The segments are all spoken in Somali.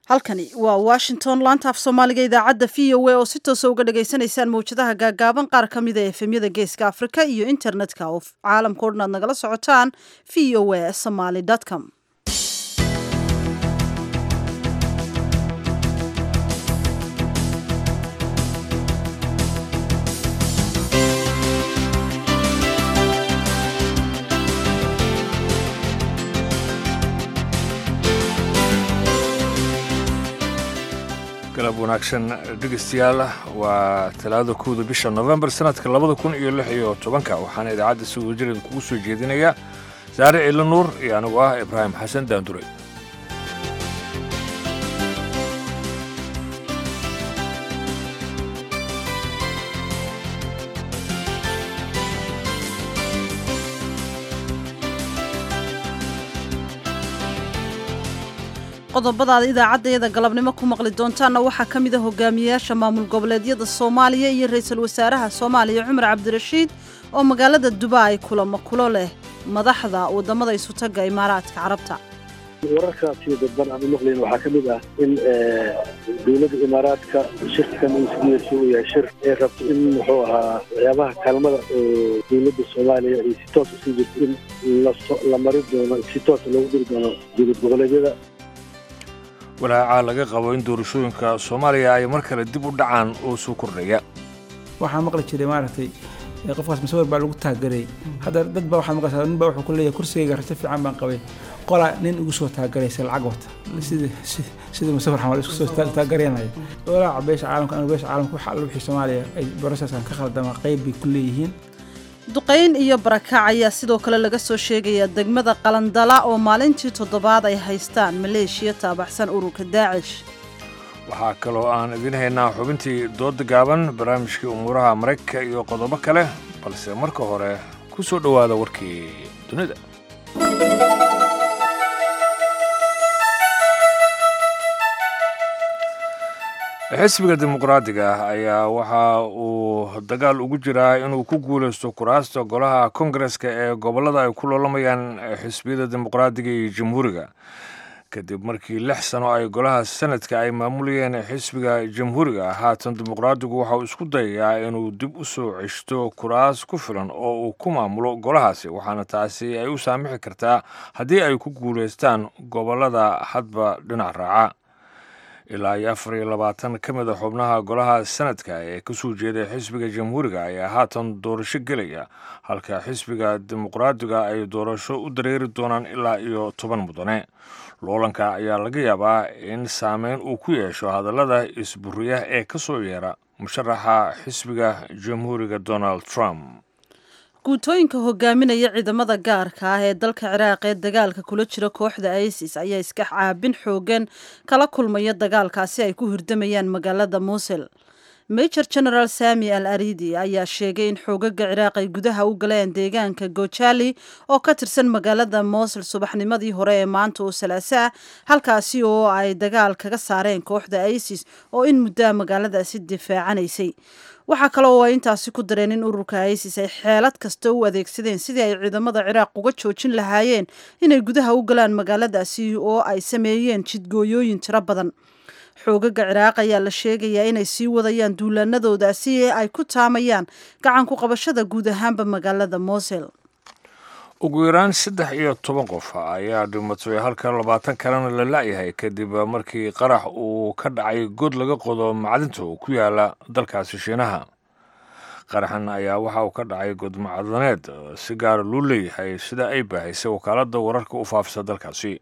halkani waa washington laanta af soomaaliga idaacadda v o a oo si toosa uga dhagaysanaysaan mawjadaha gaagaaban qaar ka mida efemyada geeska afrika iyo internetka oo caalamka o dhan aad nagala socotaan v o a somaly com galab wanaagsan dhegeystayaal waa talaada kowda bisha novembar sanadka labada kun iyo lix iyo tobanka waxaana idaacadda si wadajireed kugu soo jeedinaya saare ciilo nuur iyo anigu ah ibraahim xasan daandure qodobadaada idaacaddayada galabnimo ku maqli doontaanna waxaa ka mid a hogaamiyayaasha maamul goboleedyada soomaaliya iyo ra-iisul wasaaraha soomaaliya cumar cabdirashiid oo magaalada dubai kulamo kulo leh madaxda waddamada isutaga imaaraadka carabta wararkaasi dadban aan u maqlayn waxaa ka mid ah in dowladda imaaraadka shirkan isgiisu uu yahay shir ay rabto in muxuu ahaa waxyaabaha kaalmada oo dowladda soomaaliya ay si toos usii jirto in la mari doono si toosa loogu diri doono dowlad goboleedyada walaaca laga qabo in doorashooyinka soomaaliya ay mar kale dib u dhacaan oo soo kordhaya waxaa maqli jiray maaragtay qofkaas masawir baa lagu taageray hadda dad baa waxaa maqlaysaa nin baa wuxuu ku leeyahay kursigayga rajo fiican baan qabay qola nin igu soo taagaraysa lacag wata sidii sidii musawir xamal isku soo taagareenaya walaaca beesha caalamka anu beesha caalamka waxa alla wixii soomaaliya ay boroseskan ka khaldama qayb bay ku leeyihiin duqayn iyo barakac ayaa sidoo kale laga soo sheegayaa degmada qalandala oo maalintii toddobaad ay haystaan maleeshiya taabaxsan ururka daacish waxaa kaloo aan idiin haynaa xubintii dooda gaaban barnaamijkii umuuraha maraykanka iyo qodobo kale balse marka hore ku soo dhowaada warkii dunida xisbiga dimuqraadiga ah ayaa waxa uu dagaal ugu jiraa inuu ku guulaysto kuraasta golaha kongareska ee gobollada ay ku loolamayaan xisbiyada dimuqraadiga iyo jamhuuriga kadib markii lix sano ay golaha sanadka ay maamulayeen xisbiga jamhuuriga haatan dimuqraadigu waxa uu isku dayayaa inuu dib u soo ceshto kuraas ku filan oo uu ku maamulo golahaasi waxaana taasi ay u saamixi kartaa haddii ay ku guulaystaan gobollada hadba dhinac raaca ilaa iyo afar iyo labaatan ka mid a xubnaha golaha sanadka ee ka soo jeeday xisbiga jamhuuriga ayaa haatan doorasho gelaya halka xisbiga dimuqraadiga ay doorasho u dareeri doonaan ilaa iyo toban mudane loolanka ayaa laga yaabaa in saameyn uu ku yeesho hadallada isburiya ee ka soo yeera musharaxa xisbiga jamhuuriga donald trump guutooyinka hogaaminaya ciidamada gaarka ah ee dalka ciraaq ee dagaalka kula jira kooxda isis ayaa iska caabin xoogan kala kulmaya dagaalkaasi ay ku hirdamayaan magaalada muusil major general sami al aridi ayaa sheegay in xoogaga ciraaq ay gudaha u galeen deegaanka gojali oo ka tirsan magaalada muusil subaxnimadii hore ee maanta oo salaaso ah halkaasi oo ay dagaal kaga saareen kooxda isis oo in muddaa magaaladaasi difaacanaysay waxaa kale oo ay intaasi ku dareen in ururka isis ay xeelad kasta u adeegsadeen sidii ay ciidamada ciraaq uga joojin lahaayeen inay gudaha u galaan magaaladaasi oo ay sameeyeen jidgooyooyin tiro badan xoogaga ciraaq ayaa la sheegayaa inay sii wadayaan duulaanadoodaasi ee ay ku taamayaan gacan ku qabashada guud ahaanba magaalada mosel ugu yaraan saddex iyo toban qof ayaa dhimatay halka labaatan kalena la la'yahay kadib markii qarax uu ka dhacay god laga qodo macdinta oo ku yaala dalkaasi shiinaha qaraxan ayaa waxa uu ka dhacay god macdaneed si gaara loo leeyahay sida ay baahaysay wakaaladda wararka u faafisa dalkaasi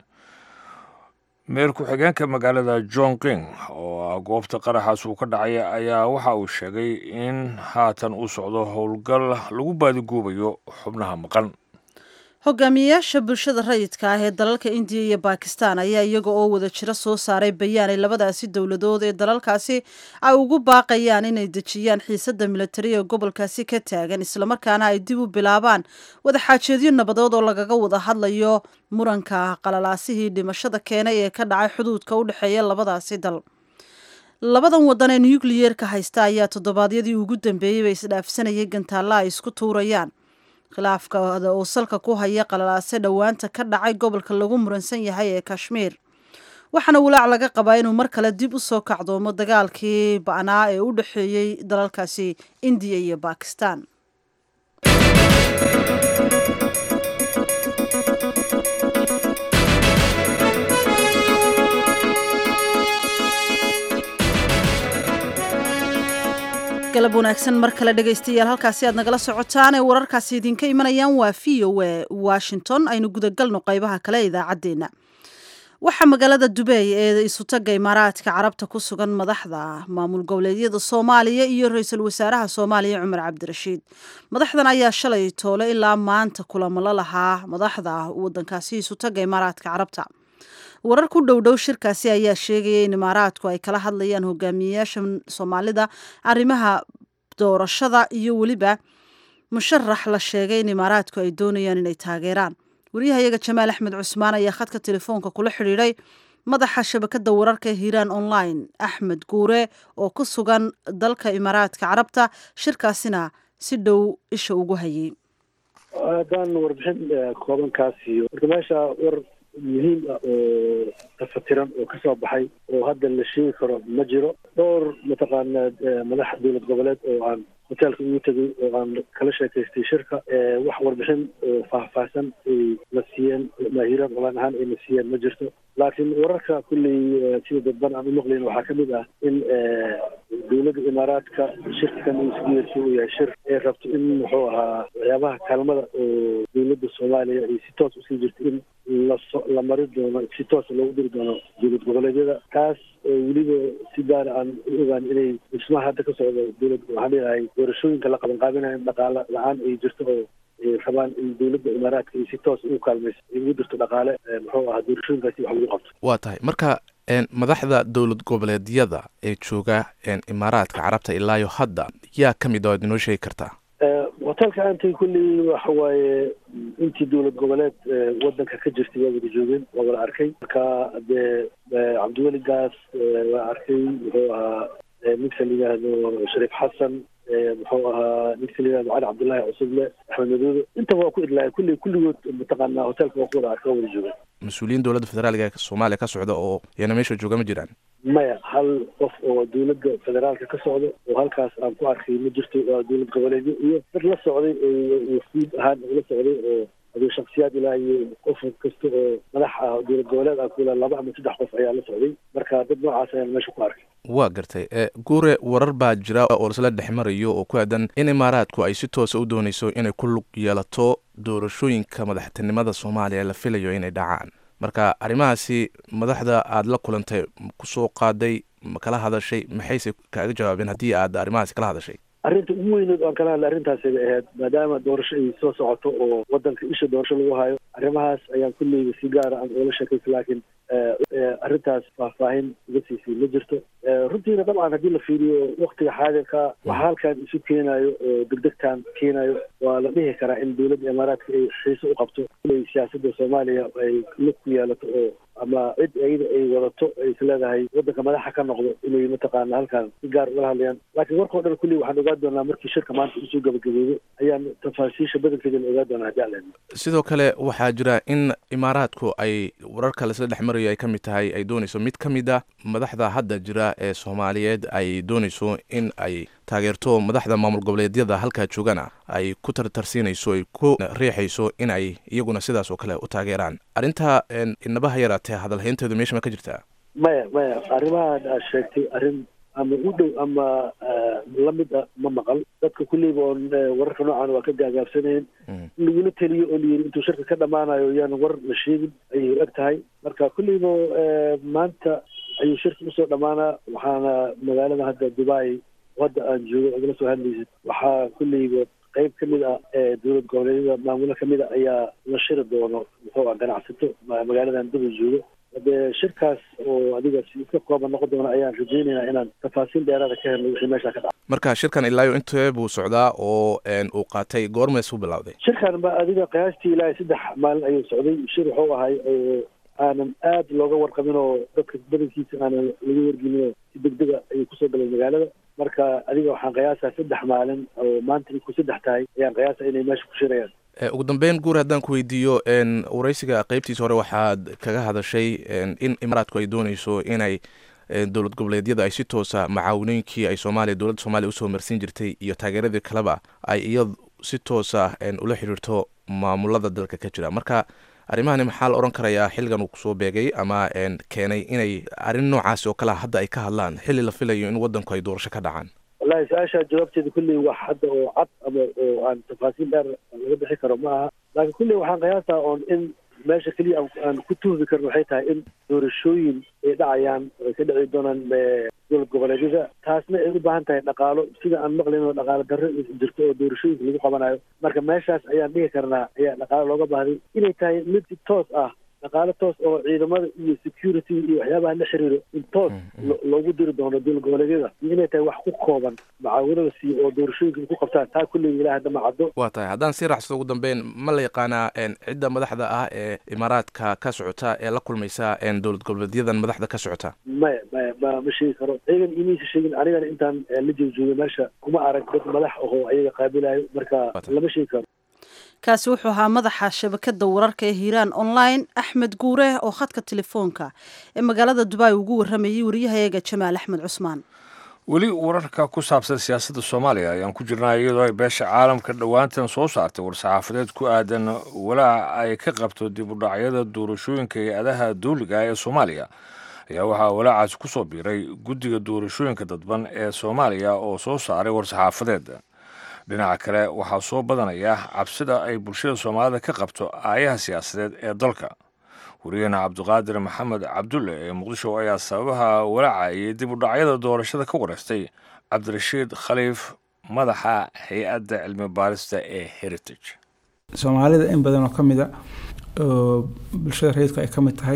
meer ku-xigeenka magaalada john king oo ah goobta qaraxaas uu ka dhacay ayaa waxa uu sheegay in haatan uu socdo howlgal lagu baadigoobayo xubnaha maqan hogaamiyayaasha bulshada rayidka ah ee dalalka indiya iyo bakistan ayaa iyaga oo wada jiro soo saaray bayaan ay labadaasi dowladood ee dalalkaasi ay ugu baaqayaan inay dejiyaan xiisada militari ee gobolkaasi ka taagan islamarkaana ay dib u bilaabaan wadaxaajeedyo nabadood oo lagaga wada hadlayo muranka qalalaasihii dhimashada keenay ee ka dhacay xuduudka u dhexeeya labadaasi dal labadan wadan ee nukliyeerka haysta ayaa toddobaadyadii ugu dambeeyey bay isdhaafsanayay gantaalla ay isku tuurayaan khilaafkada oo salka ku haya qalalaase dhowaanta ka dhacay gobolka lagu muransan yahay ee kashmiir waxaana walaac laga qabaa inuu mar kale dib u soo kacdoomo dagaalkii ba'naa ee u dhexeeyey dalalkaasi indiya iyo bakistan galab wanaagsan mar kale dhegaystayaal halkaasi aad nagala socotaan ee wararkaasi idinka imanayaan waa v o a washington aynu gudagalno qaybaha kale ee idaacaddeenna waxaa magaalada dubeey ee isutaga imaaraadka carabta ku sugan madaxda maamul goboleedyada soomaaliya iyo ra-iisul wasaaraha soomaaliya cumar cabdirashiid madaxdan ayaa shalay toole ilaa maanta kulamo la lahaa madaxda wadankaasi isutaga imaaraadka carabta warar ku dhowdhow shirkaasi ayaa sheegaya in imaaraadku ay kala hadlayaan hogaamiyeyaasha soomaalida arrimaha doorashada iyo weliba musharax la sheegay in imaaraadku ay doonayaan inay taageeraan wariyahayaga jamaal axmed cusmaan ayaa khadka telefoonka kula xidhiidhay madaxa shabakada wararka ee hiiraan online axmed guure oo ku sugan dalka imaaraadka carabta shirkaasina si dhow isha ugu hayay haddaan warbixin koobankaas iyo marka meesha war muhiim ah oo tafatiran oo kasoo baxay oo hadda la sheegi karo ma jiro dhowr mataqaana madax dowlad goboleed oo aan hoteelka ugu tegay oo aan kala sheekaystay shirka wax warbixin oo faahfaahsan ay la siiyeen maahiiraan olaan ahaan ay la siiyeen ma jirto laakiin wararka kulley sida dadban aan u maqlayn waxaa ka mid ah in dowladda imaaraadka shirkan isgeersi uu yahay shir ay rabto in muxuu ahaa waxyaabaha kaalmada oo dowladda soomaaliya ay si toos usii jirto in laso la mari doono si toosa loogu diri doono dowlad goboleedyada taas oo weliba si gaara aan u ogaan inay dhismaha hadda ka socda dowlad waxaan leeyahay doorashooyinka la qabanqaabinayo in dhaqaale la-aan ay jirto oo rabaan in dowladda imaaraadka ay si toos ugu kaalmayso ay ugu dirto dhaqaale muxuu ahaa doorashooyinkaasi wax lagu qabto waa tahay marka madaxda dowlad goboleedyada ee jooga imaaraadka carabta ilaayo hadda yaa ka mid a ad inoo sheegi kartaa hoteelka aantay kulley waxa waaye intii dowlad goboleed wadanka ka jirtay waa wada joogeen waa wada arkay marka dee cabdiweli gaas waa arkay muxuu ahaa ninka la yidhaahdo shariif xasan muxuu ahaa ninka la yihahdo cali cabdullaahi cusuble axmed madoobe intaba waa ku idlaaya kulley kulligood mataqaanaa hoteelka waa ku wada arkay waa wada joogeen mas-uuliyiin dowladda federaalka ee soomaaliya ka socda oo iyana meesha jooga ma jiraan maya hal qof oo dowladda federaalka ka socda oo halkaas aan ku arkay ma jirto waa dowlad goboleedyo iyo dad la socday oo wafuud ahaan la socday oo aduu shaksiyaad ilaa iyo qof kasta oo madax ah dowlad goboleed ah kula laba ama saddex qof ayaa la socday marka dad noocaas ayaan meesha ku arkay waa gartay guure warar baa jira oo lasla dhex marayo oo ku aadan in imaaraadku ay si toosa u dooneyso inay ku lug yeelato doorashooyinka madaxtinimada soomaaliya la filayo inay dhacaan marka arrimahaasi madaxda aada la kulantay kusoo qaaday ma kala hadashay maxayse kaaga jawaabeen haddii aad arrimahaasi kala hadashay arrinta ugu weyneed aan kala hadlay arrintaasi bay ahayd maadaama doorasho ay soo socoto oo wadanka isha doorasho lagu hayo arrimahaas ayaan kulleyba si gaara aan oola sheekaysa laakiin arrintaas faahfaahin uga siisay ma jirto runtiina dabcan haddii la fiiriyo waktiga xaadirka waxa halkan isu keenayo oo degdegtan keenayo waa la dhihi karaa in dowladda imaaraadka ay xiise u qabto inay siyaasadda soomaaliya ay lug ku yeelato oo ama cid ayada ay wadato ay is leedahay wadanka madaxa ka noqdo inay mataqaana halkan si gaar ugala hadlayaan laakiin warkao dhan kulli waxaan ogaan doonaa markii shirka maanta usoo gabagaboobo ayaan tafaasiisha badankeedana ogaan doonaa haddii aan leedno sidoo kale waxaa jira in imaaraadku ay wararka laisla dhex marayo ay ka mid tahay ay dooneyso mid ka mid a madaxda hadda jira ee soomaaliyeed ay dooneyso in ay taageerto madaxda maamul goboleedyada halkaa joogana ay ku tartarsiinayso ay ku riixayso in ay iyaguna sidaas oo kale u taageeraan arrinta inabaha yaraatee hadalhaynteedu meesha ma ka jirtaa maya maya arrimahan aad sheegtay arrin ama u dhow ama lamid a ma maqal dadka kulleyba oon wararka noocan waa ka gaagaabsanayeen in lagula teliyo oo layiri intuu shirka ka dhamaanayo yaan war la sheegin ayay eg tahay marka kulleyba maanta ayuu shirka usoo dhamaanaa waxaana magaalada hadda dubai hadda aan joogo igala soo hadlaysid waxaa kulleyba qayb ka mid ah ee dowlad goboleedyada maamulo ka mid a ayaa la shiri doono muxuu ah ganacsato magaaladan dubai joogo dee shirkaas oo adiga si iska kooban noqon doona ayaan rajeynaynaa inaan tafaasiil dheeraada ka helno wixii meesha ka dhaca marka shirkan ilaayo intee buu socdaa oo uu qaatay goormees u bilowday shirkan ba adiga qiyaastii ilaahay saddex maalin ayuu socday shir wuxuu ahay oo aanan aad looga warqabin oo dadka badankiisa aanan laga wargelin oo si degdega ayuu kusoo galay magaalada marka adiga waxaan qiyaasaa saddex maalin oo maanta ay ku saddex tahay ayaan qiyaasa inay meesha ku shirayaan ugu dambeyn guur haddaan ku weydiiyo wareysiga qeybtiisa hore waxaad kaga hadashay in imaaraadku ay dooneyso inay dowlad goboleedyada ay si toosa macaawinooyinkii ay soomaaliya dowladda soomaliya usoo marsiin jirtay iyo taageeradii kaleba ay iyad si toosa ula xiriirto maamulada dalka ka jira marka arrimahani maxaa la odhan karayaa xilligan uu kusoo beegay ama keenay inay arrin noocaasi oo kalea hadda ay ka hadlaan xilli la filayo in waddanku ay doorasho ka dhacaan wallahi su-aasha jawaabteeda kulley wax hadda oo cad ama oo aan tafaasiil dheer laga bixi karo ma aha laakiin kulley waxaan qiyaastaa oon in meesha keliya aan ku tuhmi karno waxay tahay in doorashooyin ay dhacayaan ay ka dhici doonaan dowlad goboleedyada taasna ay u baahan tahay dhaqaalo sida aan maqlayn oo dhaqaalo darro jirto oo doorashooyinka lagu qabanayo marka meeshaas ayaan dhihi karnaa ayaa dhaqaalo looga baahday inay tahay mid toos ah dhaqaalo toos oo ciidamada iyo security iyo waxyaabaha la xiriiro in toos loogu diri doono dowlad goboleedyada iyo inay tahay wax ku kooban macaawinada siiyo oo doorashooyinka ku qabtaan taa kulley ilaah hadda ma caddo waa tahay haddaan sii raacsado ugu dambeyn ma la yaqaanaa cidda madaxda ah ee imaaraadka ka socota ee la kulmaysa dowlad goboleedyadan madaxda ka socota maya maya ma ma sheegi karo ayagan imaysa sheegin anigana intaan la joogjoogay meesha kuma arag dad madax ahoo ayaga qaabilayo marka lama sheegi karo kaasi wuxuu ahaa madaxa shabakada wararka ee hiiraan online axmed guure oo khadka telefoonka ee magaalada dubai ugu waramayay wariyahayaga jamaal axmed cusmaan weli wararka ku saabsan siyaasadda soomaaliya ayaan ku jirnaa iyadoo ay beesha caalamka dhowaantan soo saartay war-saxaafadeed ku aadan walaaca ay ka qabto dib u dhacyada doorashooyinka hay-adaha dawliga ee soomaaliya ayaa waxaa walaacaasi ku soo biiray guddiga doorashooyinka dadban ee soomaaliya oo soo saaray war-saxaafadeed dhinaca kale waxaa soo badanaya cabsida ay bulshada soomaalida ka qabto aayaha siyaasadeed ee dalka wariyahena cabdiqaadir maxamed cabdulle ee muqdisho ayaa sababaha walaaca iyo dib u dhacyada doorashada ka wareystay cabdirashiid khaliif madaxa hay-adda cilmi baarista ee heritage soomaalida in badan oo ka mid a oo bulshada rayidku ay ka mid tahay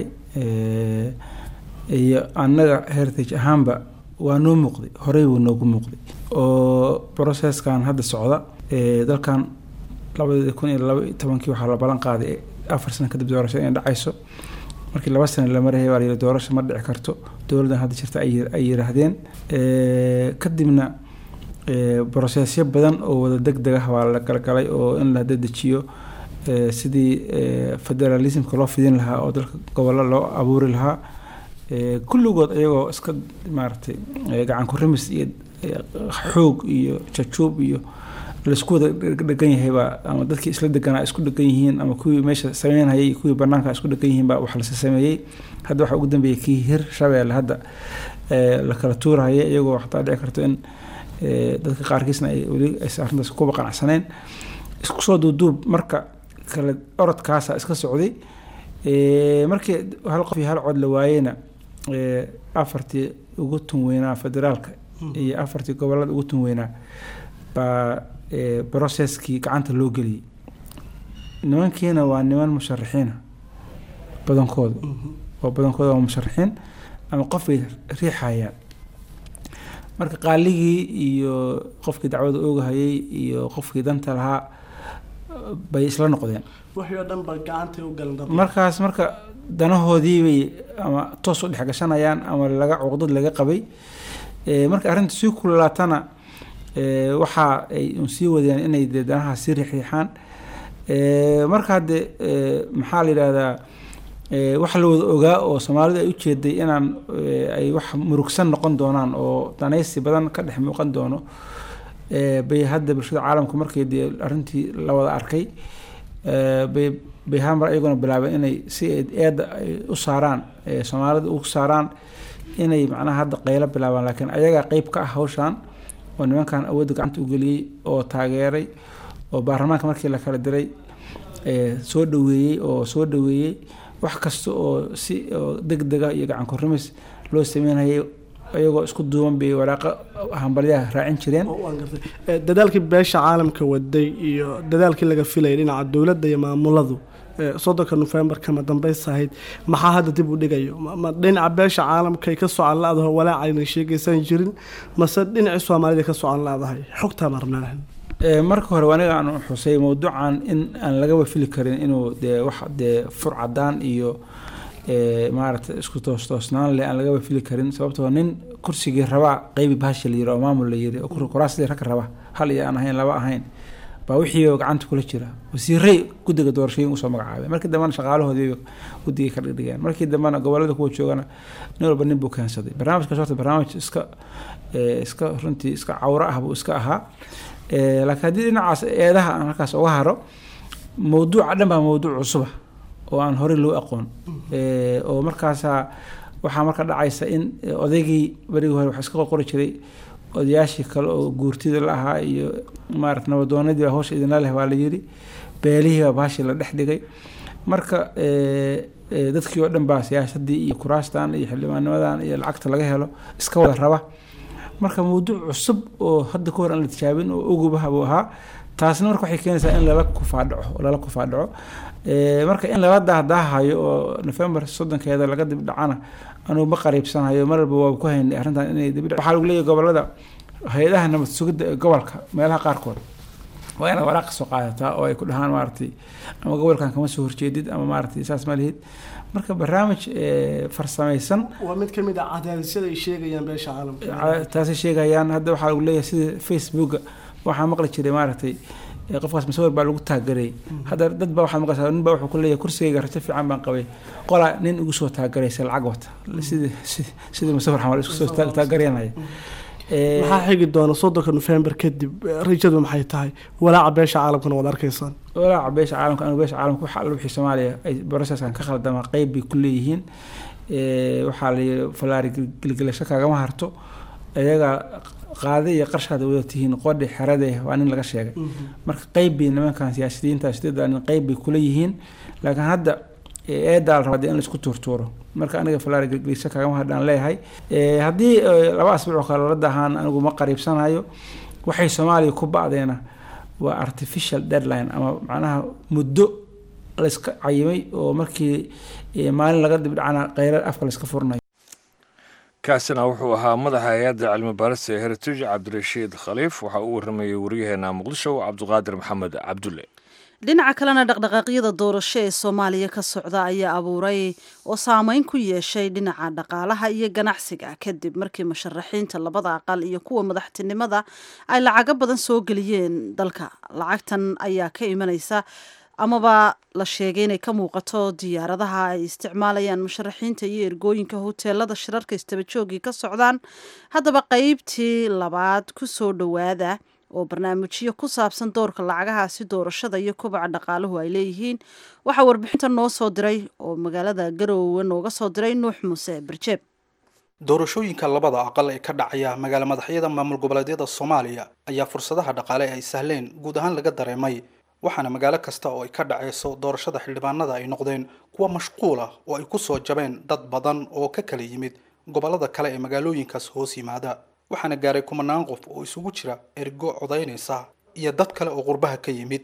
iyo annaga heritage ahaanba waa noo muuqday horey wuu noogu muuqday oo processkan hadda socda dalkan labadii kun iyo laba iyo tobankii waxaa la ballan qaaday afar sano kadib doorashada inay dhacayso markii laba sano la marayay baa layidhi doorasho ma dhici karto dowladdan hadda jirta ay yiraahdeen kadibna brosesyo badan oo wada deg deg ah waa la galgalay oo in la dedejiyo sidii federalismka loo fidin lahaa oo dalka gobollo loo abuuri lahaa kulligood iyagoo iska maaragtay gacan ku rimis iyo xoog iyo jajuub iyo laisku wada dhegan yahaybaa ama dadkii isla deganaa isku dhegan yihiin ama kuwii meesha sameynhayay kuwii banaanka isku dhegan yihiin baa wax lasa sameeyey hadda waxaa ugu dambeeyay kii hir shabeelle hadda la kala tuurahaya iyagoo xataa dhici karto in dadka qaarkiisna ay weli aysan arrintaas kuba qanacsaneen isku soo duuduub marka kale orodkaasa iska socday markii hal qof iyo hal cod la waayeyna afartii ugu tun weynaa federaalka iyo afartii gobolada ugu tun weynaa baa brocesskii gacanta loo geliyey nimankiina waa niman musharaxiina badankooda oo badankooda waa musharaxiin ama qofbay riixayaan marka qaaligii iyo qofkii dacwada oogahayay iyo qofkii danta lahaa bay isla noqdeen markaas marka danahoodii bay ama toos u dhex gashanayaan ama laga cuqdad laga qabay marka arrinta sii kululaatana waxa ay sii wadeen inay dee danaha sii riixriixaan marka hadde maxaa la yidhahdaa wax la wada ogaa oo soomaalidu ay ujeeday inaan ay wax murugsan noqon doonaan oo danaysi badan ka dhex muuqan doono bay hadda bulshada caalamka markii dee arrintii la wada arkay bay bay hamar iyaguna bilaabeen inay si eedda ay u saaraan soomaalida u saaraan inay macnaha hadda qaylo bilaabaan laakiin ayagaa qeyb ka ah hawshan oo nimankan awoodda gacanta u geliyey oo taageeray oo baarlamaanka markii la kala diray soo dhaweeyey oo soo dhaweeyey wax kasta oo si oo deg dega iyo gacan kurimis loo sameynayay iyagoo isku duuban bay waraaqa hambalyaha raacin jireen dadaalkii beesha caalamka waday iyo dadaalkii laga filayay dhinaca dowladda iyo maamuladu soddonka nofembar kama dambaysa ahayd maxaa hadda dib u dhigayo ma dhinaca beesha caalamkay ka socon la-daho walaacayna sheegaysan jirin mase dhinacii soomaalida ka socon la-dahay xogtaa marnaa marka hore aniga aan xusay mowduucan in aan lagaba fili karin inuu dee wax dee fur cadaan iyo maaragtay isku toostoosnaan leh aan lagaba fili karin sababtoo nin kursigii rabaa qeybi bahashi la yiri oo maamul la yiri oo kuraasdii rag raba hal iyo aan ahayn laba ahayn baa wixii gacanta kula jira wasiiray guddiga doorashooyin usoo magacaabay markii dambena shaqaalahoodii guddigay ka dhigdhigeen markii dambena gobolada kuwa joogana nin walba nin buu keensaday barnaamijkaas horta barnaamij iska iska runtii iska cawro ah buu iska ahaa laakiin haddii dhinacaas eedaha aan halkaas uga haro mawduuca dhan baa mawduuc cusuba oo aan horey loo aqoon oo markaasaa waxaa marka dhacaysa in odaygii berigii hore wax iska qorqori jiray odayaashii kale oo guurtida la ahaa iyo maarata nabadoonadii baa hawsha idinla leh baa la yiri beelihii baa baashii la dhex dhigay marka dadkii oo dhan baa siyaasadii iyo kuraastan iyo xildhibaannimadan iyo lacagta laga helo iska wada raba marka mawduuc cusub oo hadda ka hor aan la tijaabin oo ogubaha buu ahaa taasna marka waxay keenaysaa in lala kufaadhaco lala kufaadhaco marka in lala dahdaahayo oo november soddonkeeda laga dib dhacana anugu ma qariibsanayo mar walba waa ku haynay arrintan inay dib waxaa lagu leeyahay gobolada hay-adaha nabad sugidda ee gobolka meelaha qaarkood waa inaad waraaq soo qaadataa oo ay ku dhahaan maaragtay ama gobolkan kama soo horjeedid ama maaragtay saas ma lihid marka barnaamij farsamaysan waa mid ka mid ah cadaadisyada ay sheegayaan beesha caalamka taasay sheegayaan hadda waxaa lagu leeyahay sida facebooka waxaa maqli jiray maaragtay qofkaas masawir baa lagu taagarayay hadda dad baa waxaad maqlaysaa nin baa wuxuu ku leeyahay kursigayga rajo fiican baan qabay qola nin igu soo taagaraysa lacag wata sidii sidii masawir xamal isku soo taagaranaya maxaa xigi doona soddonka nofembar kadib rajadu maxay tahay walaaca beesha caalamkana waad arkaysaan walaaca beesha caalamka anigu beesha caalamka waxa alla wixii soomaaliya ay processkan ka khaldama qeyb bay ku leeyihiin waxaa la yidhi falaari gelgelasho kaagama harto iyaga qaade iyo qarshaad wada tihiin qodhi xerade waa nin laga sheegay marka qeyb bay nimankan siyaasiyiinta sideeda nin qeyb bay kula yihiin laakiin hadda eedaa la rabaa in laisku tuurtuuro marka aniga falaari gelgelisho kaagama hadhaan leeyahay haddii laba asbuuc oo kale la dahaan anigu ma qariibsanayo waxay soomaaliya ku ba'deena waa artificial deadline ama macnaha muddo layska cayimay oo markii maalin laga dibdhacana kheyrar afka layska furnayo kaasina wuxuu ahaa madaxa hay-adda cilmi baarista ee heritage cabdirashiid khaliif waxaa uu waramayey waryaheena muqdisho cabdiqaadir maxamed cabdulle dhinaca kalena dhaqdhaqaaqyada doorasho ee soomaaliya ka socda ayaa abuuray oo saameyn ku yeeshay dhinaca dhaqaalaha iyo ganacsiga kadib markii musharaxiinta labada aqal iyo kuwa madaxtinimada ay lacago badan soo geliyeen dalka lacagtan ayaa ka imanaysa amaba la sheegay inay ka muuqato diyaaradaha ay isticmaalayaan musharaxiinta iyo ergooyinka hoteelada shirarka istabajoogii ka socdaan haddaba qeybtii labaad ku soo dhowaada oo barnaamijyo ku saabsan doorka lacagahaasi doorashada iyo kobaca dhaqaaluhu ay leeyihiin waxaa warbixinta noo soo diray oo magaalada garoowe nooga soo diray nuux muuse barjeeb doorashooyinka labada aqal ee ka dhacaya magaala madaxyada maamul goboleedyada soomaaliya ayaa fursadaha dhaqaale ay sahleen guud ahaan laga dareemay waxaana magaalo kasta oo ay ka dhacayso doorashada xildhibaanada ay noqdeen kuwa mashquul ah oo ay kusoo jabeen dad badan oo ka kala yimid gobolada kale ee magaalooyinkaas hoos yimaada waxaana gaaray kumanaan qof oo isugu jira ergo codaynaysa iyo dad kale oo qurbaha ka yimid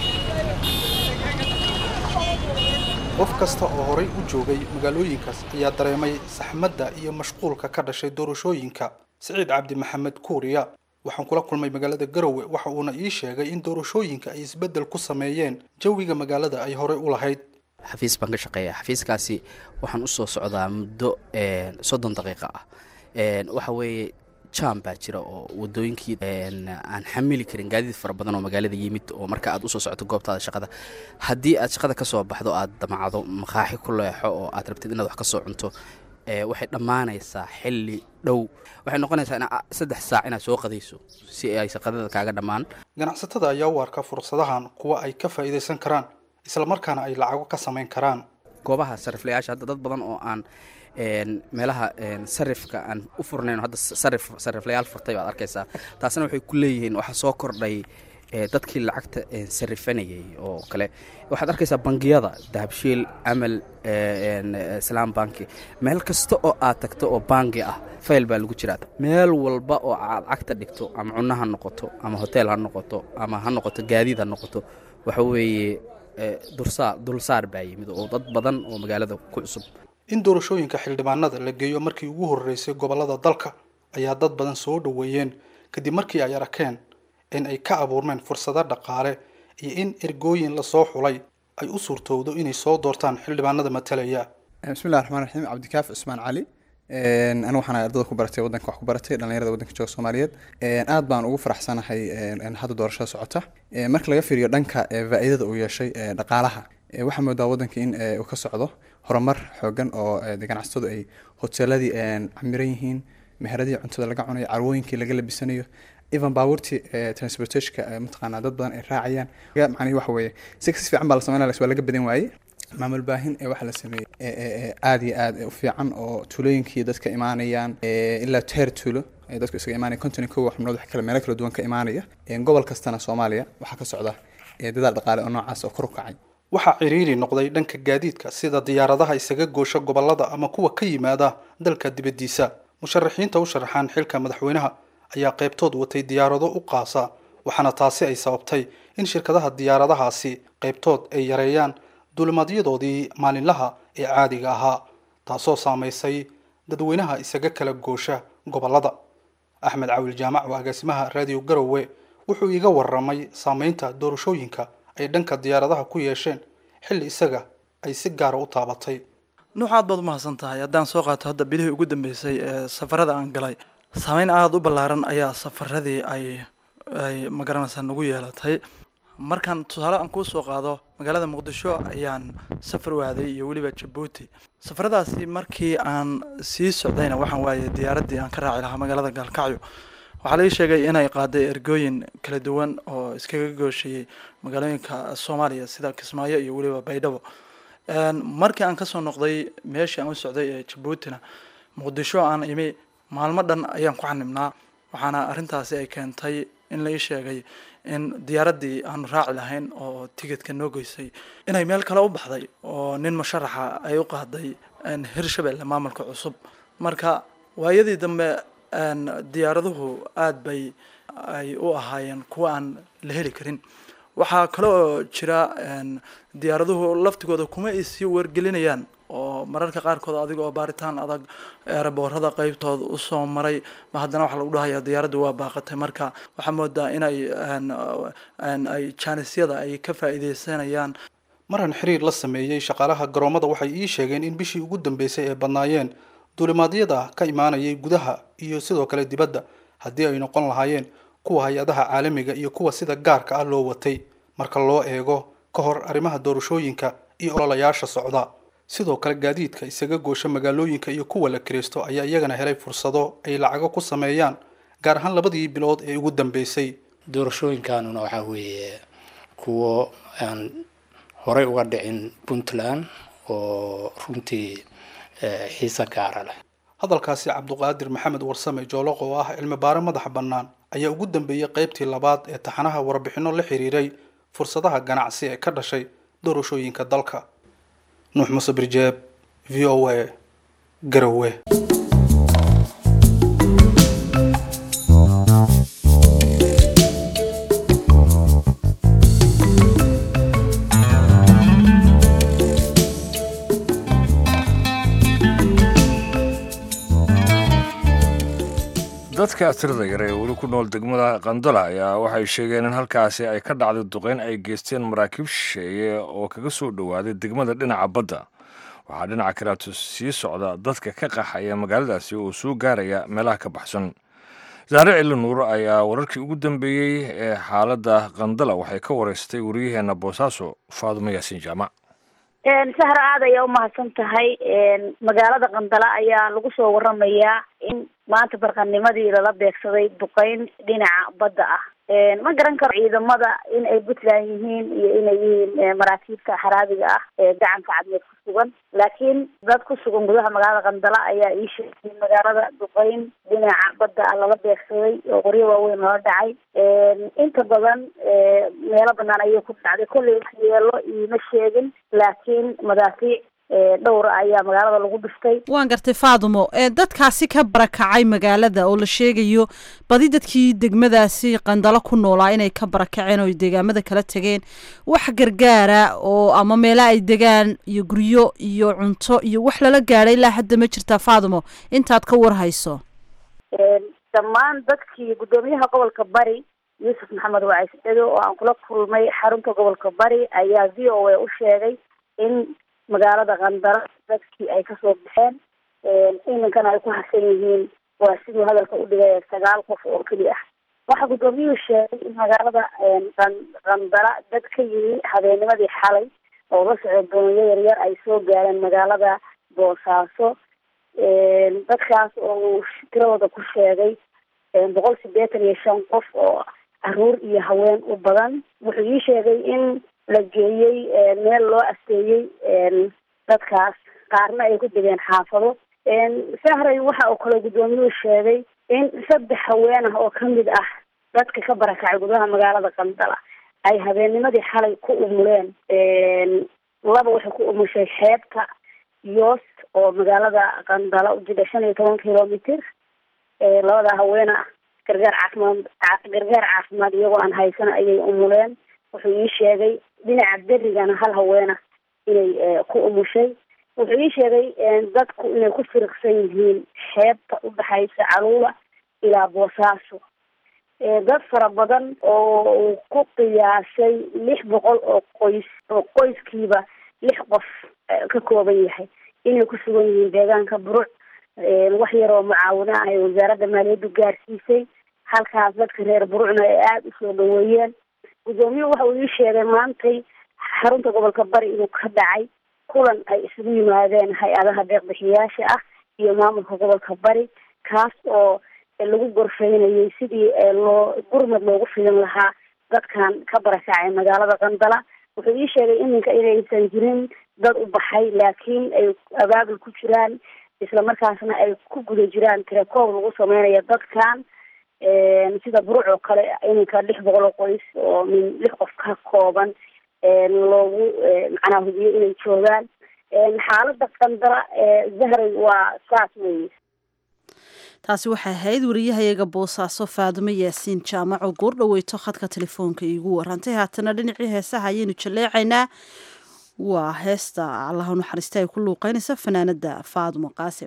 qof kasta oo horay u joogay magaalooyinkaas ayaa dareemay saxmadda iyo mashquulka ka dhashay doorashooyinka siciid cabdi maxamed kuuriya waxaan kula kulmay magaalada garowe waxa uuna ii sheegay in doorashooyinka ay isbeddel ku sameeyeen jawiga magaalada ay horey u lahayd xafiis baan ka shaqeeya xafiiskaasi waxaan usoo socdaa muddo soddon daqiiqa ah waxa weeye jam baa jira oo wadooyinkii aan xamili karin gaadiid fara badan oo magaalada yimid oo marka aad usoo socoto goobtaada shaqada haddii aad shaqada kasoo baxdo aad damacdo maqaaxi ku leexo oo aad rabtid inaad wax kasoo cunto waxay dhammaanaysaa xilli dhow waxay noqonaysaa in saddex saac inaad soo qadayso si ay shaqadada kaaga dhammaan ganacsatada ayaa u arka fursadahan kuwa ay ka faa'iidaysan karaan islamarkaana ay lacago ka samayn karaan goobaha sariflayaasha hadda dad badan oo aan meelaha sarifka aan u furnayn hadda sarif sariflayaal furtay baad arkaysaa taasna waxay ku leeyihiin waxaa soo kordhay dadkii lacagta sarifanayay oo kale waxaad arkaysaa bangiyada dahabshiil amal islaam banki meel kasta oo aad tagto oo bangi ah fayl baa lagu jiraa meel walba oo aad cagta dhigto ama cunno ha noqoto ama hotel ha noqoto ama ha noqoto gaadiid ha noqoto waxa weeye dursaar dulsaar baa yimid oo dad badan oo magaalada ku cusub in doorashooyinka xildhibaanada la geeyo markii ugu horreysay gobollada dalka ayaa dad badan soo dhoweeyeen kadib markii ay arkeen in ay ka abuurmeen fursado dhaqaale iyo in ergooyin lasoo xulay ay u suurtowdo inay soo doortaan xildhibaanada matalaya bismillahi raxmaan raxiim cabdikaaf cusmaan cali anigu waxaan ardada ku baratay waddanka wax ku baratay dhallinyarada waddanka jooga soomaaliyeed aad baan ugu faraxsanahay hadda doorashada socota marka laga fiiriyo dhanka faa'iidada uu yeeshay dhaqaalaha waxaa moodaa waddanka in uu ka socdo horumar xoogan oo ganacsatadu ay hoteeladii camiran yihiin meheradii cuntada laga cunayo carwooyinkii laga labisanayo even baabuurtii transportationka mataqaanaa dad badan ay raacayaan macnihi waxa weeye si kasi fiican baa la sameynaya waa laga badan waayey maamul baahin ee waxaa la sameeyey aada iyo aad u fiican oo tuulooyinkii dadka imaanayaan ilaa teer tuulo ay dadku isaga imaanaya konton kow xubnood wax kale meelo kala duwan ka imaanaya gobol kastana soomaaliya waxaa ka socda dadaal dhaqaale oo noocaas oo kor u kacay waxaa ciriiri noqday dhanka gaadiidka sida diyaaradaha isaga goosha gobolada ama kuwa ka yimaada dalka dibaddiisa musharaxiinta u sharaxaan xilka madaxweynaha ayaa qaybtood watay diyaarado u qaasa waxaana taasi ay sababtay in shirkadaha diyaaradahaasi qaybtood ay yareeyaan duulimaadyadoodii maalinlaha ee caadiga ahaa taasoo saamaysay dadweynaha isaga kala goosha gobolada axmed cawil jaamac oo agaasimaha raadiyo garowe wuxuu iiga waramay saameynta doorashooyinka ay dhanka diyaaradaha ku yeesheen xilli isaga ay si gaara u taabatay nuux aad baad u mahadsan tahay haddaan soo qaato hadda bilihii ugu dambeysay ee safarada aan galay saameyn aada u ballaaran ayaa safaradii ay ay magaranaysaa nagu yeelatay markaan tusaale aan kuu soo qaado magaalada muqdisho ayaan safar waaday iyo weliba jabuuti safaradaasi markii aan sii socdayna waxaan waayay diyaaraddii aan ka raaci lahaa magaalada gaalkacyo waxaa laga sheegay inay qaaday ergooyin kala duwan oo iskaga goosheeyey magaalooyinka soomaaliya sida kismaayo iyo weliba baydhabo markii aan kasoo noqday meeshii aan u socday ee jabuutina muqdisho aan imi maalmo dhan ayaan ku xanibnaa waxaana arrintaasi ay keentay in la ii sheegay in diyaaraddii aanu raaci lahayn oo tigidka noo goysay inay meel kale u baxday oo nin musharaxa ay u qaaday hirshabelle maamulka cusub marka waayadii dambe diyaaraduhu aada bay ay u ahaayeen kuwa aan la heli karin waxaa kale oo jira diyaaraduhu laftigooda kuma ay sii wargelinayaan oo mararka qaarkood adiga oo baaritaan adag eeraboorada qeybtood usoo maray ma haddana waxaa lagu dhahaya diyaaraddu waa baaqatay marka waxaa moodaa inay ay jaanisyada ay ka faa'iideysanayaan maran xiriir la sameeyey shaqaalaha garoomada waxay ii sheegeen in bishii ugu dambeysay ay badnaayeen duulimaadyada ka imaanayay gudaha iyo sidoo kale dibadda haddii ay noqon lahaayeen kuwa hay-adaha caalamiga iyo kuwa sida gaarka ah loo watay marka loo eego ka hor arrimaha doorashooyinka iyo ololayaasha socda sidoo kale gaadiidka isaga goosha magaalooyinka iyo kuwa la kiraysto ayaa iyagana helay fursado ay lacago ku sameeyaan gaar ahaan labadii bilood ee ugu dambeysay doorashooyinkanuna waxaa weeye kuwo aan horey uga dhicin puntland oo runtii xiise gaara leh hadalkaasi cabduqaadir maxamed warsame jooloq oo ah cilmi baare madaxa bannaan ayaa ugu dambeeyey qaybtii labaad ee taxanaha warbixinno la xiriiray fursadaha ganacsi ee ka dhashay doorashooyinka dalka nuux muse birjeeb v o a garowe dadka tirada yar ee weli ku nool degmada qandala ayaa waxay sheegeen in halkaasi ay ka dhacday duqeyn ay geysteen maraakiib shisheeye oo kaga soo dhowaaday degmada dhinaca badda waxaa dhinaca kaleeto sii socda dadka ka qaxaya magaaladaasi oo soo gaaraya meelaha ka baxsan saare cili nuur ayaa wararkii ugu dambeeyey ee xaaladda qandala waxay ka wareystay wariyaheenna boosaaso faadumo yaasiin jaamac sahra aad ayaa umahadsan tahay magaalada qandala ayaa lagu soo waramayaa in maanta barqanimadii lala beegsaday duqeyn dhinaca badda ah ma garan karo ciidamada in ay puntland yihiin iyo inay yihiin maraakiibta xaraabiga ah ee gacanka cadmeed ku sugan laakiin dad ku sugan gudaha magaalada qandala ayaa ii sheegay magaalada duqeyn dhinaca badda ah lala beegsaday oo qoryo waaweyn lala dhacay inta badan meelo banaan ayay ku dhacday kolley wax yeelo iima sheegin laakiin madaafiic dhowra ayaa magaalada lagu dhiftay waan gartay faadumo dadkaasi ka barakacay magaalada oo la sheegayo badi dadkii degmadaasi qandalo ku noolaa inay ka barakaceen oo deegaamada kala tegeen wax gargaara oo ama meela ay degaan iyo guryo iyo cunto iyo wax lala gaadhay ilaa hadda ma jirtaa faadumo intaad ka warhayso dhammaan dadkii guddoomiyaha gobolka bari yuusuf maxamed wacayscedo oo aan kula kulmay xarunta gobolka bari ayaa v o a u sheegay in magaalada qandara dadkii ay kasoo baxeen iminkana ay ku harsan yihiin waa siduu hadalka u dhigay sagaal qof oo keli ah waxaa guddoomiyuhu sheegay in magaalada qandala dad ka yimi habeennimadii xalay oo la socdo doonyo yaryar ay soo gaareen magaalada boosaaso dadkaas oo uu tiradooda ku sheegay boqol sideetan iyo shan qof oo caruur iyo haween u badan wuxuu ii sheegay in la geeyey meel loo asteeyey dadkaas qaarna ay ku degeen xaafado sahray waxa uu kale guddoomiyuhu sheegay in saddex haween ah oo kamid ah dadka ka barakacay gudaha magaalada qandala ay habeennimadii xalay ku umuleen laba waxay ku umushay xeebta yoos oo magaalada qandala ujida shan iyo toban kilomitr labada haweena gargaar caafimaad gargaar caafimaad iyagoo aan haysana ayay umuleen wuxuu ii sheegay dhinaca berigana hal haweena inay ku umushay wuxuu ii sheegay dadku inay ku firiqsan yihiin xeebta udhexaysa caluula ilaa boosaaso dad fara badan oo uu ku qiyaasay lix boqol oo qoys oo qoyskiiba lix qof ka kooban yahay inay ku sugan yihiin deegaanka buruc wax yar oo mucaawino ah ay wasaaradda maaliyaddu gaarsiisay halkaas dadka reer burucna ay aada usoo dhaweeyeen guddoomiyuhu waxa uu ii sheegay maantay xarunta gobolka bari inuu ka dhacay kulan ay isugu yimaadeen hay-adaha deeqbixiyaasha ah iyo maamulka gobolka bari kaas oo lagu gorfeynayay sidii loo gurmad loogu fidin lahaa dadkan ka barakacay magaalada qandala wuxuu ii sheegay iminka inaysan jirin dad u baxay laakiin ay abaabul ku jiraan islamarkaasna ay ku guda jiraan tirakoob lagu sameynayo dadkan sida buruc oo kale iminka lix boqol oo qoys oo min lix qof ka kooban loogu macnaa hubiyo inay joogaan xaalada qandala zahray waa saas weeye taasi waxay ahayd wariyahayaga boosaaso faadumo yaasiin jaamac oo goor dhaweyto khadka telefoonka iigu warantay haatana dhinacii heesaha ayaynu jaleecaynaa waa heesta allaha naxariista ay ku luuqeynaysa fanaanada faadumo qaasim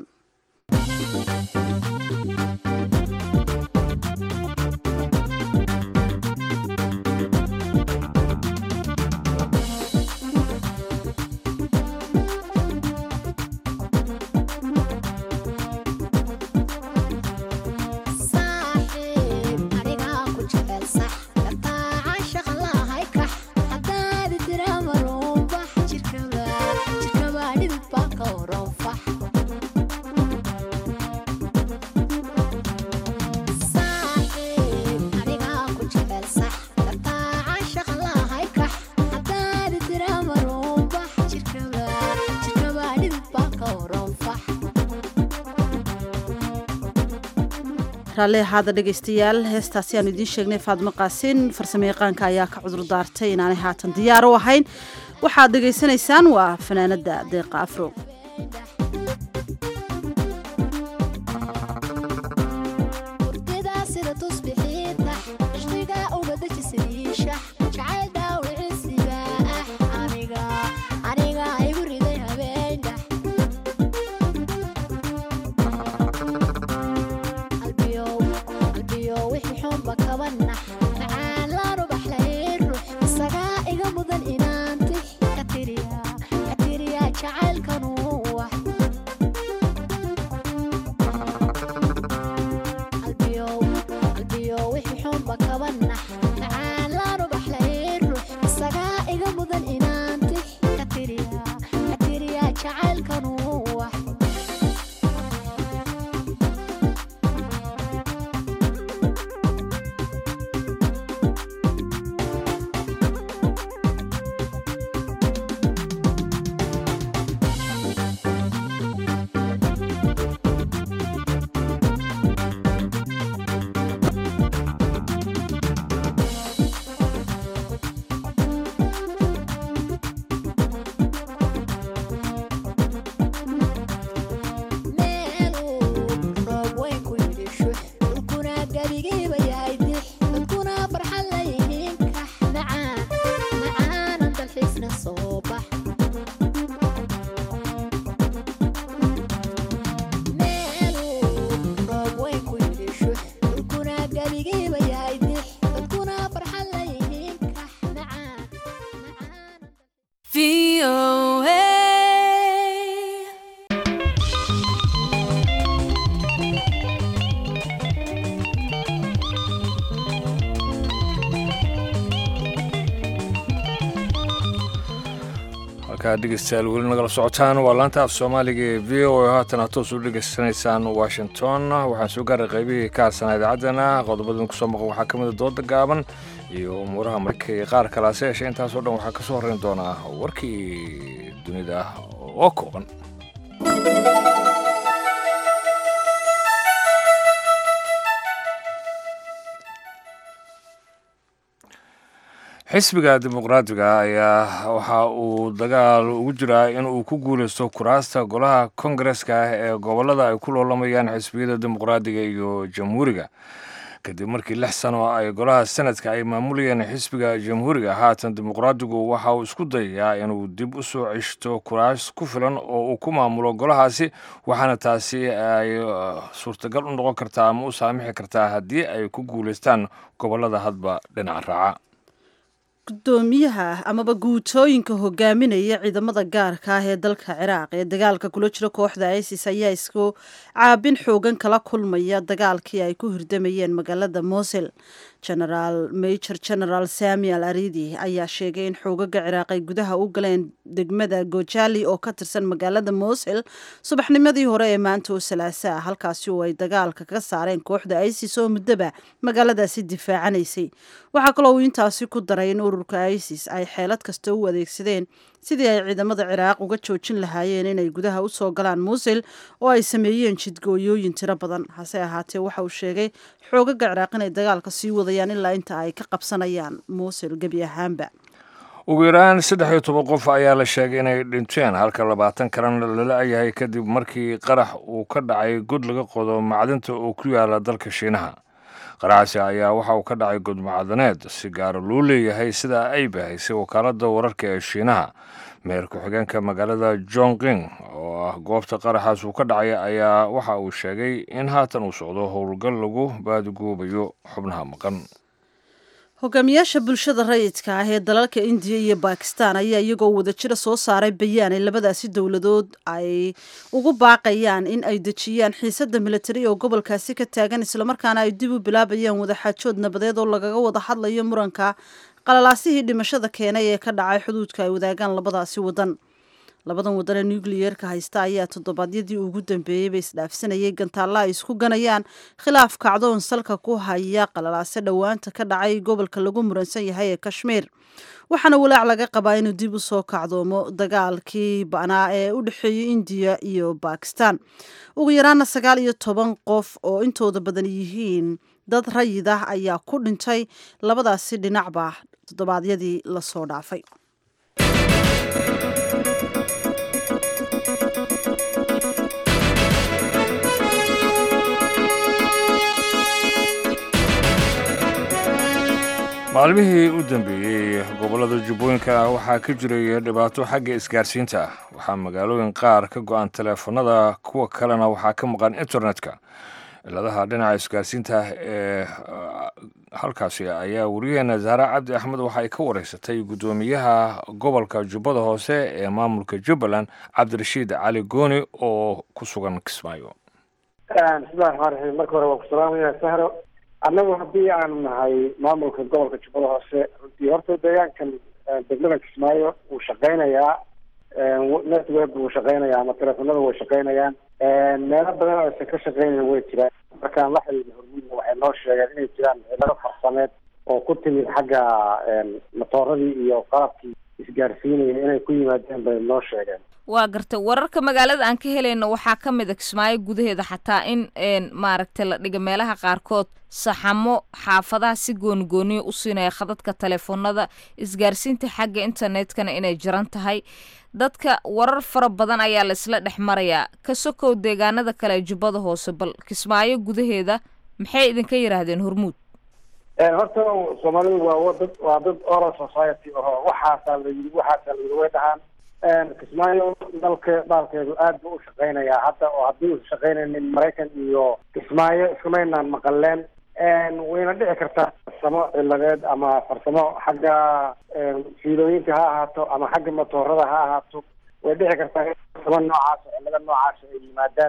raalli ahaada dhegaystayaal heestaasi aanu idiin sheegnay faadmo qaasin farsamo yaqaanka ayaa ka cudur daartay inaanay haatan diyaar u ahayn waxaad dhegaysanaysaan waa fanaanada deeqa afro iga mudan inaantix ka tiriya ka tiriya jacaylkanu wax halkaa dhegeystayaal weli nagala socotaan waa laanta af soomaaliga ee v o a haatan aad toos u dhegeysanaysaan washington waxaan soo gaaray qaybihii ka harsanaa idaacaddana qodobadan kusoo maqan waxaa ka mid a dooda gaaban iyo umuuraha marka iyo qaar kalaase yeeshe intaasoo dhan waxaa ka soo horreyn doonaa warkii dunida oo kooban xisbiga dimuqraadiga ayaa waxa uu dagaal ugu jiraa in uu ku guuleysto kuraasta golaha kongareska ah ee gobolada ay ku loolamayaan xisbiyada dimuqraadiga iyo jamhuuriga kadib markii lix sano ay golaha senadka ay maamulayeen xisbiga jamhuuriga haatan dimuqraadigu waxa uu isku dayayaa inuu dib u soo ceshto kuraas ku filan oo uu ku maamulo golahaasi waxaana taasi ay suurtagal u noqon kartaa ama u saamixi kartaa haddii ay ku guuleystaan gobolada hadba dhinaca raaca gudoomiyaha amaba guutooyinka hogaaminaya ciidamada gaarka ah ee dalka ciraaq ee dagaalka kula jira kooxda isis ayaa isku caabin xoogan kala kulmaya dagaalkii ay ku hirdamayeen magaalada mosul genaraal major general samuel aridi ayaa sheegay in xoogaga ciraaq ay gudaha u galeen degmada gojali oo ka tirsan magaalada mosul subaxnimadii hore ee maanta oo salaaso ah halkaasi oo ay dagaalka ka saareen kooxda isis oo muddoba magaaladaasi difaacanaysay waxaa kaloo uu intaasi ku daray in ururka isis ay xeelad kasta u adeegsadeen sidii ay ciidamada ciraaq uga joojin lahaayeen inay gudaha usoo galaan muusil oo ay sameeyeen jidgooyooyin tiro badan hase ahaatee waxa uu sheegay xoogaga ciraaq inay dagaalka sii wadayaan ilaa inta ay ka qabsanayaan muusil gebi ahaanba ugu yaraan saddex iyo toban qof ayaa la sheegay inay dhinteen halka labaatan kalena lala yahay kadib markii qarax uu ka dhacay god laga qodo macdinta oo ku yaala dalka shiinaha qaraxaasi ayaa waxa uu ka dhacay god macdaneed si gaara loo leeyahay sida ay bahaysay wakaaladda wararka ee shiinaha meer ku-xigeenka magaalada jongqing oo ah goobta qaraxaas uu ka dhacay ayaa waxa uu sheegay in haatan uu socdo howlgal lagu baadigoobayo xubnaha maqan hogaamiyaasha bulshada rayidka ah ee dalalka indiya iyo bakistan ayaa iyagoo wadajira soo saaray bayaan ay labadaasi dowladood ay ugu baaqayaan in ay dejiyaan xiisada militari oo gobolkaasi ka taagan islamarkaana ay dib u bilaabayaan wadaxaajood nabadeed oo lagaga wada hadlayo muranka qalalaasihii dhimashada keenay ee ka dhacay xuduudka ay wadaagaan labadaasi wadan labadan wadan ee nucleyeerka haysta ayaa toddobaadyadii ugu dambeeyey bay isdhaafsanayay gantaalla ay isku ganayaan khilaaf kacdoon salka ku haya qalalaase dhowaanta ka dhacay gobolka lagu muransan yahay ee kashmiir waxaana walaac laga qabaa inuu dib u soo kacdoomo dagaalkii banaa ee u dhexeeyey indiya iyo bakistan ugu yaraana sagaal iyo toban qof oo intooda badan yihiin dad rayid ah ayaa ku dhintay labadaasi dhinacba toddobaadyadii lasoo dhaafay maalmihii u dambeeyey gobollada jubbooyinka waxaa ka jiray dhibaato xagga isgaarsiinta ah waxaa magaalooyin qaar ka go-an teleefanada kuwa kalena waxaa ka maqan internetka ciladaha dhinaca isgaarsiinta ee halkaasi ayaa wariyaheena zahra cabdi axmed waxa ay ka wareysatay guddoomiyaha gobolka jubbada hoose ee maamulka jubbaland cabdirashiid cali gooni oo ku sugan kismaayo bismillahi raxmaan raxiim marka hore waan ku salaamaya sahro annagu haddii aanu nahay maamulka gobolka jubbada hoose runtii horta deegaankan degmada kismaayo wuu shaqeynayaa network wuu shaqeynayaa ama teleefonada way shaqeynayaan meelo badan oo aysan ka shaqeynayn way jiraan markaan la xiriirna hormuudna waxay noo sheegeen inay jiraan cilado farsameed oo ku timid xagga matooradii iyo qalabkii isgaarsiinaya inay ku yimaadeen bay noo sheegeen waa gartay wararka magaalada aan ka helayno waxaa ka mid a kismaayo gudaheeda xataa in maaragtay la dhiga meelaha qaarkood saxamo xaafadaha si goonigooniya u siinaya khadadka teleefoonada isgaarsiinta xagga internetkana inay jiran tahay dadka warar fara badan ayaa la isla dhex marayaa ka sokow deegaanada kale ee jubbada hoose bal kismaayo gudaheeda maxay idinka yidhaahdeen hormuud horta soomaalidu waa dad waa dad oral society aho waxaasaa la yidhi waxaasaa la yidhi way dhahaan kismaayo dalka dhaalkeedu aad buu u shaqeynayaa hadda oo haddii uusa shaqeynaynin maraykan iyo kismaayo iskumaynaan maqaleen wayna dhici kartaa farsamo ciladeed ama farsamo xagga fiilooyinka ha ahaato ama xagga matoorada ha ahaato way dhici kartaa in farsamo noocaas oo cilado noocaas ay yimaadaan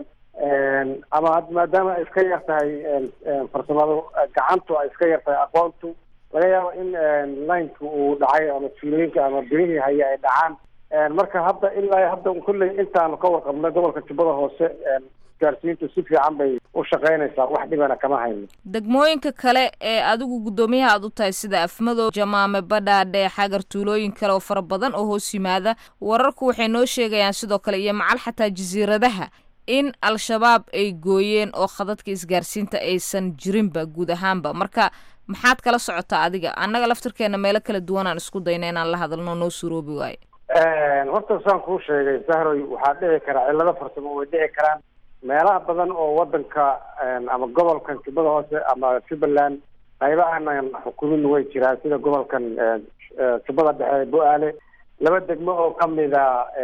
ama maadaama ay iska yar tahay farsamadu gacantu ay iska yar tahay aqoontu laga yaabo in lineka uu dhacay ama fiilooyinka ama birihii haya ay dhacaan marka hadda ilaa hadda kulley intaanu ka warqabnay gobolka jubbada hoose isgaarsiintu si fiican bay u shaqaynaysaa wax dhibana kama hayno degmooyinka kale ee adigu guddoomiyaha aad u tahay sida afmadow jamaame badhaadhe xagar tuulooyin kale oo fara badan oo hoos yimaada wararku waxay noo sheegayaan sidoo kale iyo macal xataa jasiiradaha in al-shabaab ay gooyeen oo khadadka isgaarsiinta aysan jirinba guud ahaanba marka maxaad kala socotaa adiga annaga laftirkeena meelo kala duwan aan isku dayna inaan la hadalno noo suroobi waayo horta saan kuu sheegay sahroy waxaa dhici kara cillado farsamo way dhici karaan meelaha badan oo wadanka ama gobolkan jubbada hoose ama jubbaland qaybahanan xukumin way jiraan sida gobolkan jubbada dhexe bo-aale laba degmo oo kamida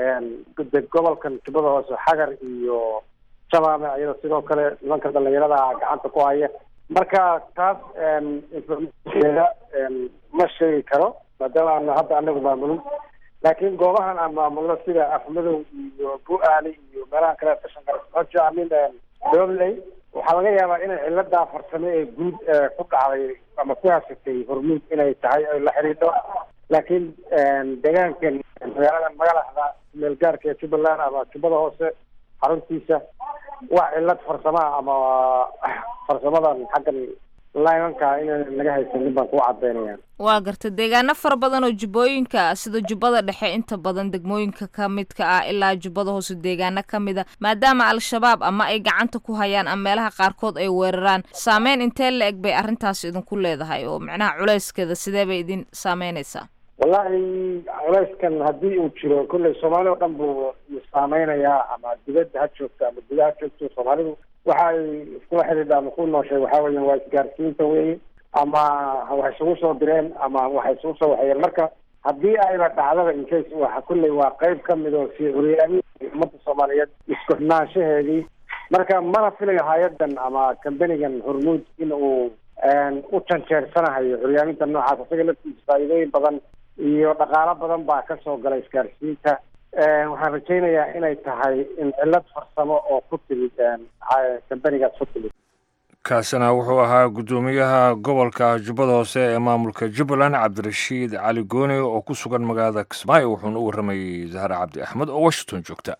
gobolkan jubbada hoose xagar iyo jamaame iyada sidoo kale nimanka dhalinyarada gacanta ku haya marka taas informationkeeda ma sheegi karo maadaama aan hadda anagu maamulin laakiin goobahan aan maamulno sida afmadow iyo bu-aali iyo meelaha kale kashan kara amin dobley waxaa laga yaabaa inay ciladaa farsame ee guud ku dhacday ama ku hasatay hormuud inay tahay ay la xidhiidho laakiin deegaankan magaaladan magalaxda meelgaarka ee jubbaland ama jubbada hoose xaruntiisa wax cilad farsamaha ama farsamadan xaggan limanka inaan naga haysanin baan kuu cadaynaya waa garta deegaano fara badan oo jubbooyinka sida jubbada dhexe inta badan degmooyinka ka midka ah ilaa jubbada hoose deegaano ka mida maadaama al-shabaab ama ay gacanta ku hayaan ama meelaha qaarkood ay weeraraan saameyn intee la eg bay arrintaas idinku leedahay oo macnaha culeyskeeda sidee bay idin saameynaysaa wallahi culeyskan haddii uu jiro kolley soomaali oo dhan buu saameynayaa ama dibadda ha joogto ama gudaha ha joogto soomaalidu waxa ay iskula xidhiidha ama ku nooshay waxaa weeyaan waa isgaarsiinta weeye ama waxay isugu soo direen ama waxay isugu soo waxeeyeen marka haddii ayba dhacdaba incase waxa kulley waa qayb ka mid oo sii curyaamii ummadda soomaaliyeed isku xidhnaanshaheedii marka mana filayo hay-adan ama kambanigan hormuud in uu u janjeersanahayo curyaaminta noocaas isaga laftiisa faa'iidooyin badan iyo dhaqaalo badan baa kasoo gala isgaarsiinta waxaan rajaynayaa inay tahay in cillad farsamo oo ku timid kambanigaas ku timid kaasina wuxuu ahaa guddoomiyaha gobolka jubbada hoose ee maamulka jubbaland cabdirashiid cali gooni oo ku sugan magaalada kismaayo wuxuuna u warramayey zahra cabdi axmed oo washington joogta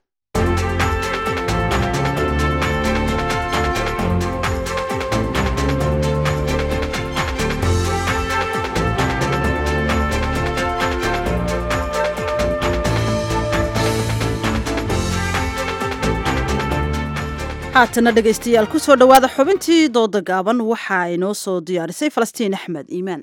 haatana dhegaystayaal ku soo dhowaada xubintii dooda gaaban waxa ay noo soo diyaarisay falastiin axmed iimaan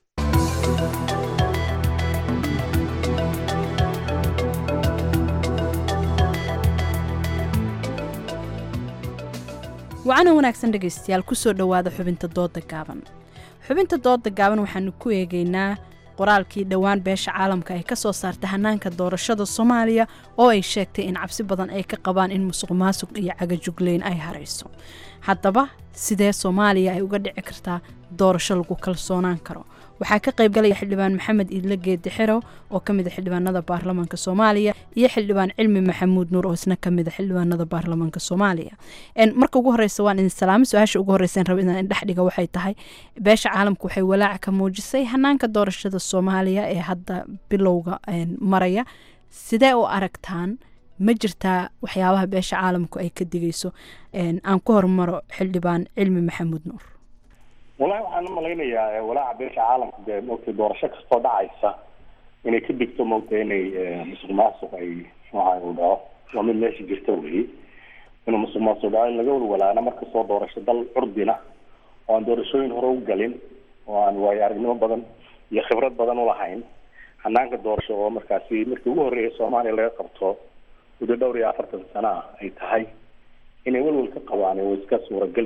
wacana wanaagsan dhegaystayaal kusoo dhowaada xubinta dooda gaaban xubinta dooda gaaban waxaanu ku eegaynaa qoraalkii dhowaan beesha caalamka ay ka soo saartay hanaanka doorashada soomaaliya oo ay sheegtay in cabsi badan ay ka qabaan in musuq maasuq iyo cagajugleyn ay harayso haddaba sidee soomaaliya ay uga dhici kartaa doorasho lagu kalsoonaan karo waxaa ka qaybgalaya xildhibaan maxamed iidle geedi xerow oo ka mid a xildhibaanada baarlamaanka soomaaliya iyo xildhibaan cilmi maxamuud nuur oo isna kamid a xildhibaanada baarlamaanka soomaaliya marka ugu horeysa waan idin salaamo su-aasha ugu horeysa raba inaan indhex dhiga waxay tahay beesha caalamka waxay walaaca ka muujisay hanaanka doorashada soomaaliya ee hadda bilowga maraya sidee u aragtaan ma jirtaa waxyaabaha beesha caalamku ay ka digayso aan ku hormaro xildhibaan cilmi maxamuud nuur walahi waxaan umalaynayaa walaaca beesha caalamka dee maogtay doorasho kastoo dhacaysa inay ka digto maogtay inay musuq maasuq ay nooca u dhaco waa mid meesha jirta wey inuu musuq maasuq dhaco in laga walwalaana markastoo doorasho dal curdina oo aan doorashooyin hore u galin oo aan waayo aragnimo badan iyo khibrad badan ulahayn hanaanka doorasho oo markaasi markii ugu horreeya soomaaliya laga qabto muddo dhowr iyo afartan sano ah ay tahay inay welwel ka qabaan oo iska suuragal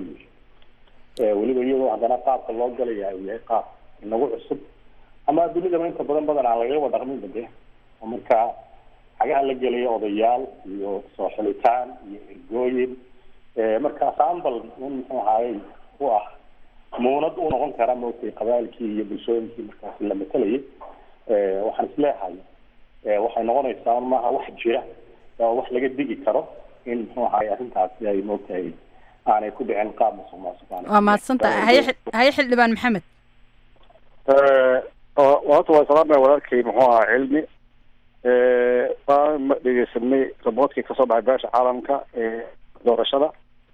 wey weliba iyadoo haddana qaabka loo galaya uu yahay qaab inagu cusub ama dunidaba inta badan badan aan lagaba dhaqmin bade oo markaa xagaha la gelaya odayaal iyo soo xilitaan iyo ergooyin marka sambal in muxuu ahaayey u ah muunad u noqon kara maogtay qabaailkii iyo bulshooyinkii markaasi la matalayay waxaan isleehay waxay noqonaysaa maaha wax jira oo wax laga digi karo in muxuu ahaay arrintaasi ay maogtahay aanay ku dhicin qaab musuq maasuq waa mahadsantaha haye haye xildhibaan maxamed horta waa salaamaya walaalkay muxuu ahaa cilmi waa ma dhegeysanay raboodkii kasoo baxay beesha caalamka ee doorashada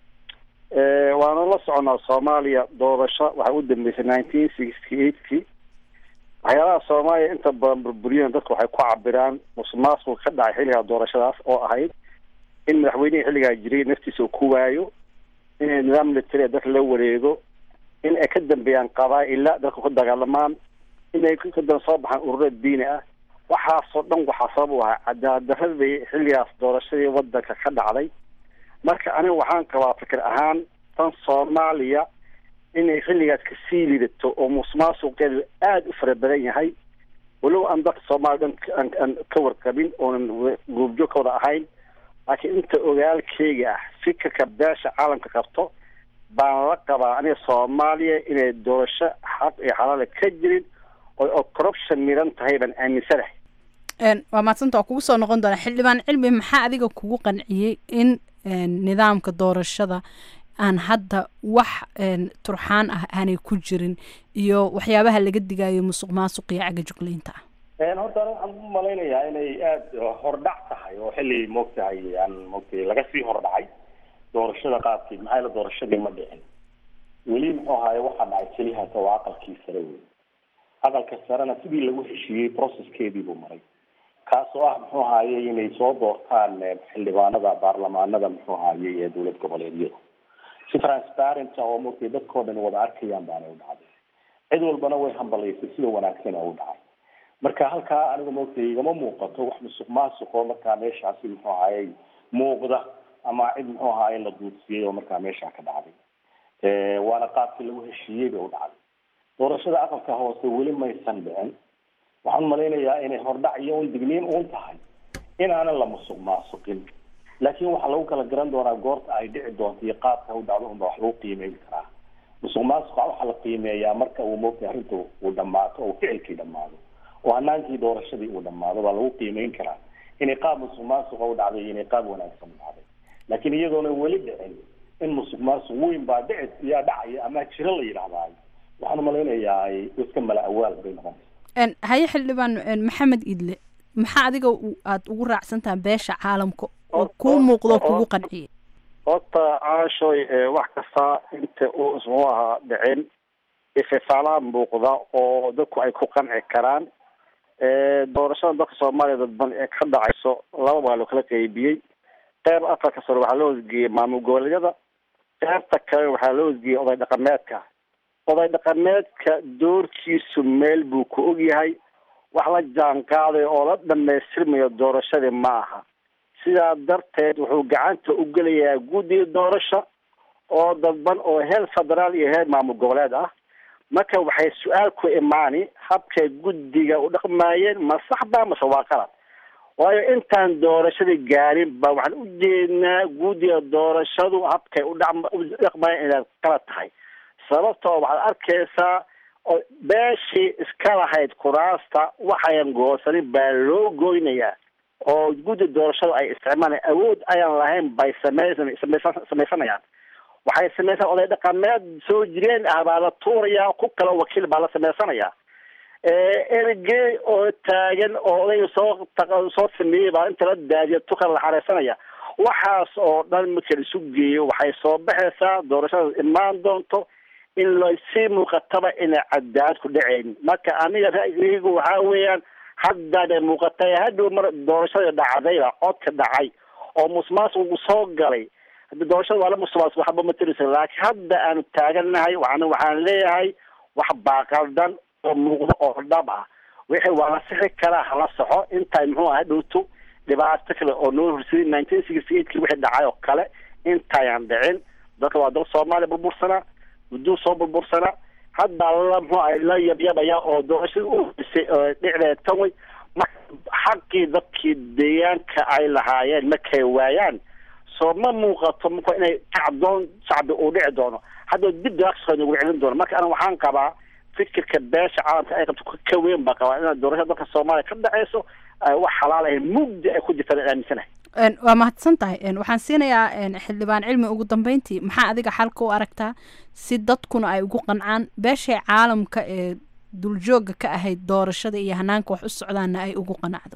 waana la soconaa soomaaliya doorasho waxay u dambeysay nineteen sixty eightkii waxyaalaha soomaaliya inta badan burburiyeen dadku waxay ku cabiraan musuqmaasuq ka dhacay xilligaa doorashadaas oo ahayd in madaxweynihii xilligaa jiray naftiisa uu ku waayo in nidaam military dadka la wareego in ay ka dambeeyaan qabaa-ila dadka ku dagaalamaan inay kadan soo baxaan ururo diini ah waxaasoo dhan waxaa sabab u ahaa cadaaladdaradii xilligaas doorashadii wadanka ka dhacday marka aniga waxaan qabaa fikir ahaan tan soomaaliya inay xilligaas kasii lidato oo musuqmaasuqeedu aada u fara badan yahay walow aan dadka soomaaliya dhan aan ka warqabin oonan guubjo ka wada ahayn laakiin inta ogaalkeyga ah fikirka beesha caalamka qabto baan la qabaa aniga soomaaliya inay doorasho xaq iyo xalaala ka jirin oo corruption miran tahay baan aaminsanahay waa maadsanta waa kugu soo noqon doona xildhibaan cilmi maxaa adiga kugu qanciyey in nidaamka doorashada aan hadda wax turxaan ah aanay ku jirin iyo waxyaabaha laga digayo musuq maasuq iyo caga juglaynta ah horta ani waxaan u malaynayaa inay aada hordhac tahay oo xilli moogtahay aan moogtay laga sii hordhacay doorashada qaabkeed maxaa yaele doorashadii ma dhicin weli muxuu ahaye waxaa dhacay keliyahaas waa aqalkii sare wey aqalka sarena sidii lagu heshiiyey processkeedii buu maray kaasoo ah muxuu ahaye inay soo doortaan xildhibaanada baarlamaanada muxuu ahaye ee dowlad goboleedyada si transparent oo moogtay dadkoo dhan wada arkayaan baana u dhacday cid walbana way hambalaysay sida wanaagsan oo u dhacay marka halkaa aniga moogtay igama muuqato wax musuq maasuqoo markaa meeshaasi muxuu ahaye muuqda ama cid muxuu ahaye la duudsiyey oo markaa meesha ka dhacday waana qaabkii lagu heshiiyey bay u dhacday doorashada aqalka hoose weli maysan dhicin waxaan malaynayaa inay hordhac iyo un digniin uun tahay inaanan la musuq maasuqin laakiin waxaa lagu kala garan doonaa goorta ay dhici doonto iyo qaabka u dhacdo unba wax lagu qiimeyn karaa musuq maasuqa waxaa la qiimeeyaa marka uu moogtay arrinta uu dhamaato oo ficilkii dhamaado oo hanaankii doorashadii uu dhamaado baa lagu qiimeyn karaa inay qaab musuq maasuqa u dhacday iyo inay qaab wanaagsan u dhacday laakiin iyadoona weli dhicin in musuq maasuq weyn baa dhici yaa dhacaya ama jiro la yidhahdaayo waxaan malaynayaa iska mala awaal bay noqonaysa haye xildhibaan maxamed idle maxaa adiga aada ugu raacsantaha beesha caalamka oo kuu muuqdo kugu qanciyay horta caashoy wax kasta inta uu ismuu ahaa dhicin ififaalaha muuqda oo dadku ay ku qanci karaan doorashada dalka soomaaliya dadban ee ka dhacayso laba waa loo kala qeybiyey qeyb afarka sare waxaa loo hosgeeyey maamul goboleedyada qeybta kale waxaa loo hosgeeyey oday dhaqameedka oday dhaqameedka doorkiisu meel buu ku ogyahay wax la jaan qaaday oo la dhamaystirmayo doorashadii ma aha sidaa darteed wuxuu gacanta u gelayaa guddiga doorasho oo dadban oo heer federaal iyo heer maamul goboleed ah marka waxay su-aal ku imaani habkay guddiga u dhaqmaayeen ma sax ba mase waa qalad waayo intaan doorashadii gaarin ba waxaan u jeednaa guddiga doorashadu habkay udhama u dhaqmaayeen inay qalad tahay sababtoo waxaad arkaysaa oo beeshii iska lahayd kuraasta waxayan goosanin baa loo goynayaa oo guddi doorashada ay isticmaalaan awood ayaan lahayn bay sameysan sameysan samaysanayaan waxay samaysan oday dhaqameed soo jireen ah baa la tuurayaa ku kale wakiil baa la sameysanayaa ergey oo taagan oo odayga soo soo sameeyey baa inta la daadiya tukala la xareysanaya waxaas oo dhan marka la isu geeyo waxay soo baxaysaa doorashada imaan doonto in lasii muuqataba inay cadaalad ku dhacayn marka aniga ra'yigaygu waxaa weeyaan haddana muuqatay hadhow mar doorashada dhacdayba codka dhacay oo musmaasuqu soo galay hadda doorashada waa la musmaasuq waxba matirisa laakiin hadda aanu taagannahay waxaan waxaan leeyahay wax baaqaldan oo muuqdo oo dhab ah wixii waa la sixi karaa hala saxo intaay muxuu aha dhowto dhibaato kale oo noo horseday nineteen sixty eightkii wixii dhacay oo kale intayaan dhicin dadka waa dal soomaaliya burbursanaa gudduu soo burbursanaa hadda la muxuu ahay la yabyabaya oo doorashadii u horeysay dhicdeed tan way marka xaqii dadkii deegaanka ay lahaayeen markay waayaan soo ma muuqato marka inay kacdoon shacbi uu dhici doono hadda dib daaqsoo nagu celin doono marka ana waxaan qabaa fikirka beesha caalamka ay qabto ka weyn baa qabaa inaa doorashada dalka soomaaliya ka dhaceyso wax xalaal ahayn mugdi ay ku jirtaan aaminsanahay waa mahadsan tahay waxaan siinayaa xildhibaan cilmi ugu dambeyntii maxaa adiga xalka u aragtaa si dadkuna ay ugu qancaan beeshay caalamka ee duljooga ka ahayd doorashada iyo hanaanka wax u socdaana ay ugu qanacdo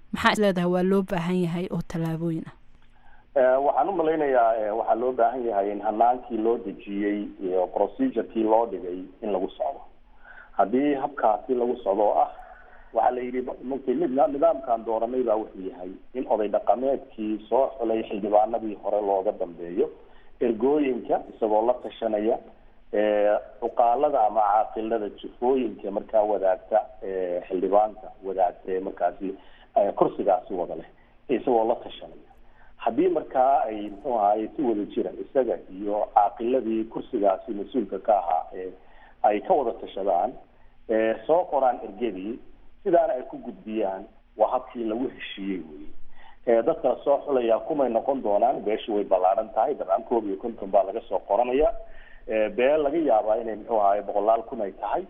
maxaa is leedahay waa loo baahan yahay oo tallaabooyin ah Eh, waxaan u malaynayaa eh, waxaa loo baahan yahay in hanaankii loo dejiyey iyo procedurkii loo dhigay in lagu socdo haddii habkaasi lagu socdo oo ah waxaa la yidhi markii nid- nidaamkan dooranay baa wuxuu yahay in oday dhaqameedkii soo xulay xildhibaanadii hore looga dambeeyo ergooyinka isagoo la tashanaya eh, cuqaalada ama caaqilada jufooyinka markaa wadaagta eh, xildhibaanka wadaagta ee markaasi eh, kursigaasi wada leh isagoo la tashanaya haddii markaa ay muxuu ahaay si wada jira isaga iyo caaqiladii kursigaasi mas-uulka ka ahaa ee ay ka wada tashadaan ee soo qoraan ergadii sidaana ay ku gudbiyaan waa habkii lagu heshiiyey wey ee dadka soo xulaya kumay noqon doonaan beeshu way ballaaran tahay dabcan koob iyo konton baa laga soo qoranaya ee beel laga yaabaa inay muxuu ahaay boqolaal kun ay tahay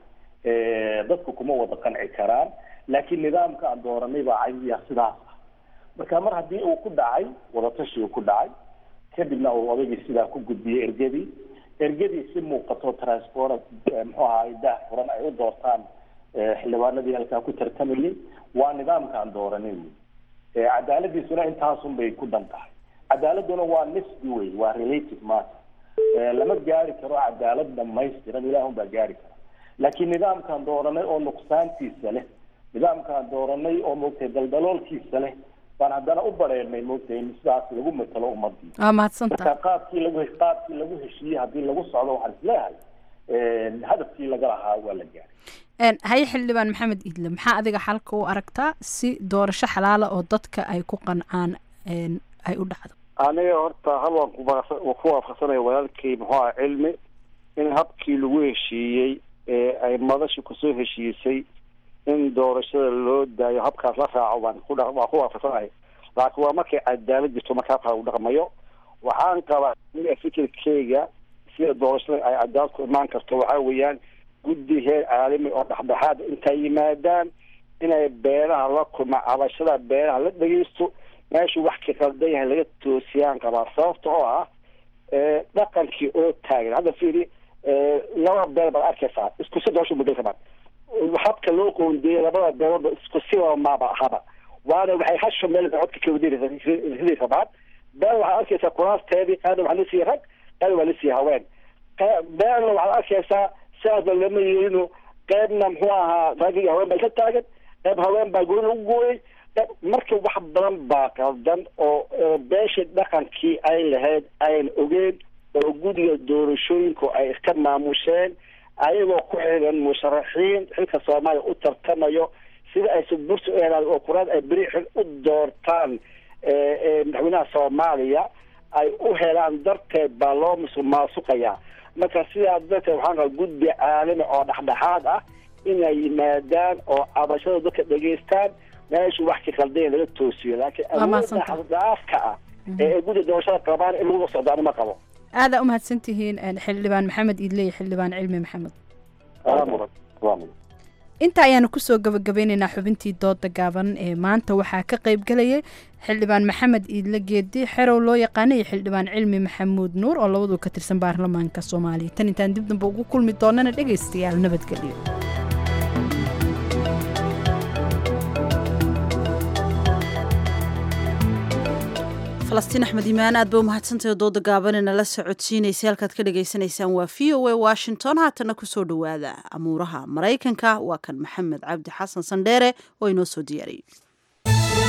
ee dadku kuma wada qanci karaan laakiin nidaamka aan dooranay baa caydiya sidaas ah marka mar haddii uu ku dhacay wadatashi uu ku dhacay kadibna uu odaygii sidaa ku gudbiyey ergadii ergadii si muuqato transport muxuu ahaay daah furan ay u doortaan eh, xildhibaanadii halkaa ku tartamayay waa nidaamkaan dooranay wey Eh, cadaaladiisuna intaasun bay ku dhan tahay cadaaladuna waa nisbi wey waa relative matter Eh, lama gaari karo cadaalad dhamaystiran ilaahun baa gaari kara laakiin nidaamkaan dooranay oo nuqsaantiisa leh nidaamkaan dooranay oo moogtay daldaloolkiisa leh baan haddana u bareernay moogtay in sidaas lagu matalo ummadii waa mahadsantahay marka qaabkii lagu qaabkii lagu heshiiyey haddii lagu socdo waxaan isleeyahay eh, hadafkii laga lahaa waa la gaaray Een, haye xildhibaan maxamed iidle maxaa adiga xalka u aragtaa si doorasho xalaala oo dadka ay ku qancaan een, ay u dhacdo aniga horta hal waan kubaaqsa- waan ku waafaqsanaya walaalkay muxuu aha cilmi in habkii lagu heshiiyey ee ay madashu kusoo heshiisay in doorashada loo daayo habkaas la raaco waan ku dha- waan ku waafaqsanahay laakiin waa markay cadaalad jirto marka habkaa lagu dhaqmayo waxaan qabaa aniga fikirkeyga sida doorashada ay cadaalad ku imaan karto waxaa weeyaan guddi heer caalami oo dhexdhexaad intay yimaadaan inay beelaha la kulma cabashada beelaha la dhegeysto meeshu wax ka qaldan yahay laga toosiyaan qabaa sababta oo ah eh, dhaqankii oo taagan hadda fiiri eh, laba beel baad arkaysaa isku si doorasho muddo kamaan habka loo qoondeeyey labada beeloodba isku siba maaba ahaba waana waxay hasho meel bay codka ka wadiri rabaan beel waxaad arkaysaa kuraasteedii qaarna waxaa la siiyey rag qaarna waa la siiyey haween Qe- beelna waxaad arkaysaa sidaasba lama yeelino qaybna muxuu ahaa rag iyo haween bay ka taagan qayb haween baa guri lagu gooyey qayb- marka wax badan baa qaldan oo oo beesha dhaqankii ay lahayd ayan ogeen oo guddiga doorashooyinku ay iska maamusheen ayagoo ku xiran musharaxiin xilka soomaaliya u tartamayo sida ay subursi u helaan oo kuraad ay beri xil u doortaan ee, ee, madaxweynaha soomaaliya ay u helaan darteed baa loo musuqmaasuqayaa marka sidaa darteed waxaan qabaa guddi caalami oo dhexdhexaad ah inay yimaadaan oo cabashada dadka dhegeystaan meeshu wax ka qaldaya laga toosiyo laakiin Waa awoodda mahadsantahay. xaddhaafka ah ee ay guddi doorashada qabaan in lagu socdo anima qabo aadaa u mahadsan tihiin een, xildhibaan maxamed iidle iyo xildhibaan cilmi maxamed inta ayaanu kusoo gabagabeyneynaa xubintii dooda gaaban ee maanta waxaa ka qayb galayay xildhibaan maxamed iidle geedi xerow loo yaqaana iyo xildhibaan cilmi maxamuud nuur oo labadu ka tirsan baarlamaanka soomaaliya tan intaan dib dambe ugu kulmi doonana dhegaystayaal nabadgelyo falastiin axmed imaan aad bay u mahadsantahay dooda gaabanina la socodsiinaysay halkaad ka dhagaysanaysaan waa v o a washington haatana kusoo dhowaada amuuraha maraykanka waa kan maxamed cabdi xasan sandheere oo inoo soo diyaariyey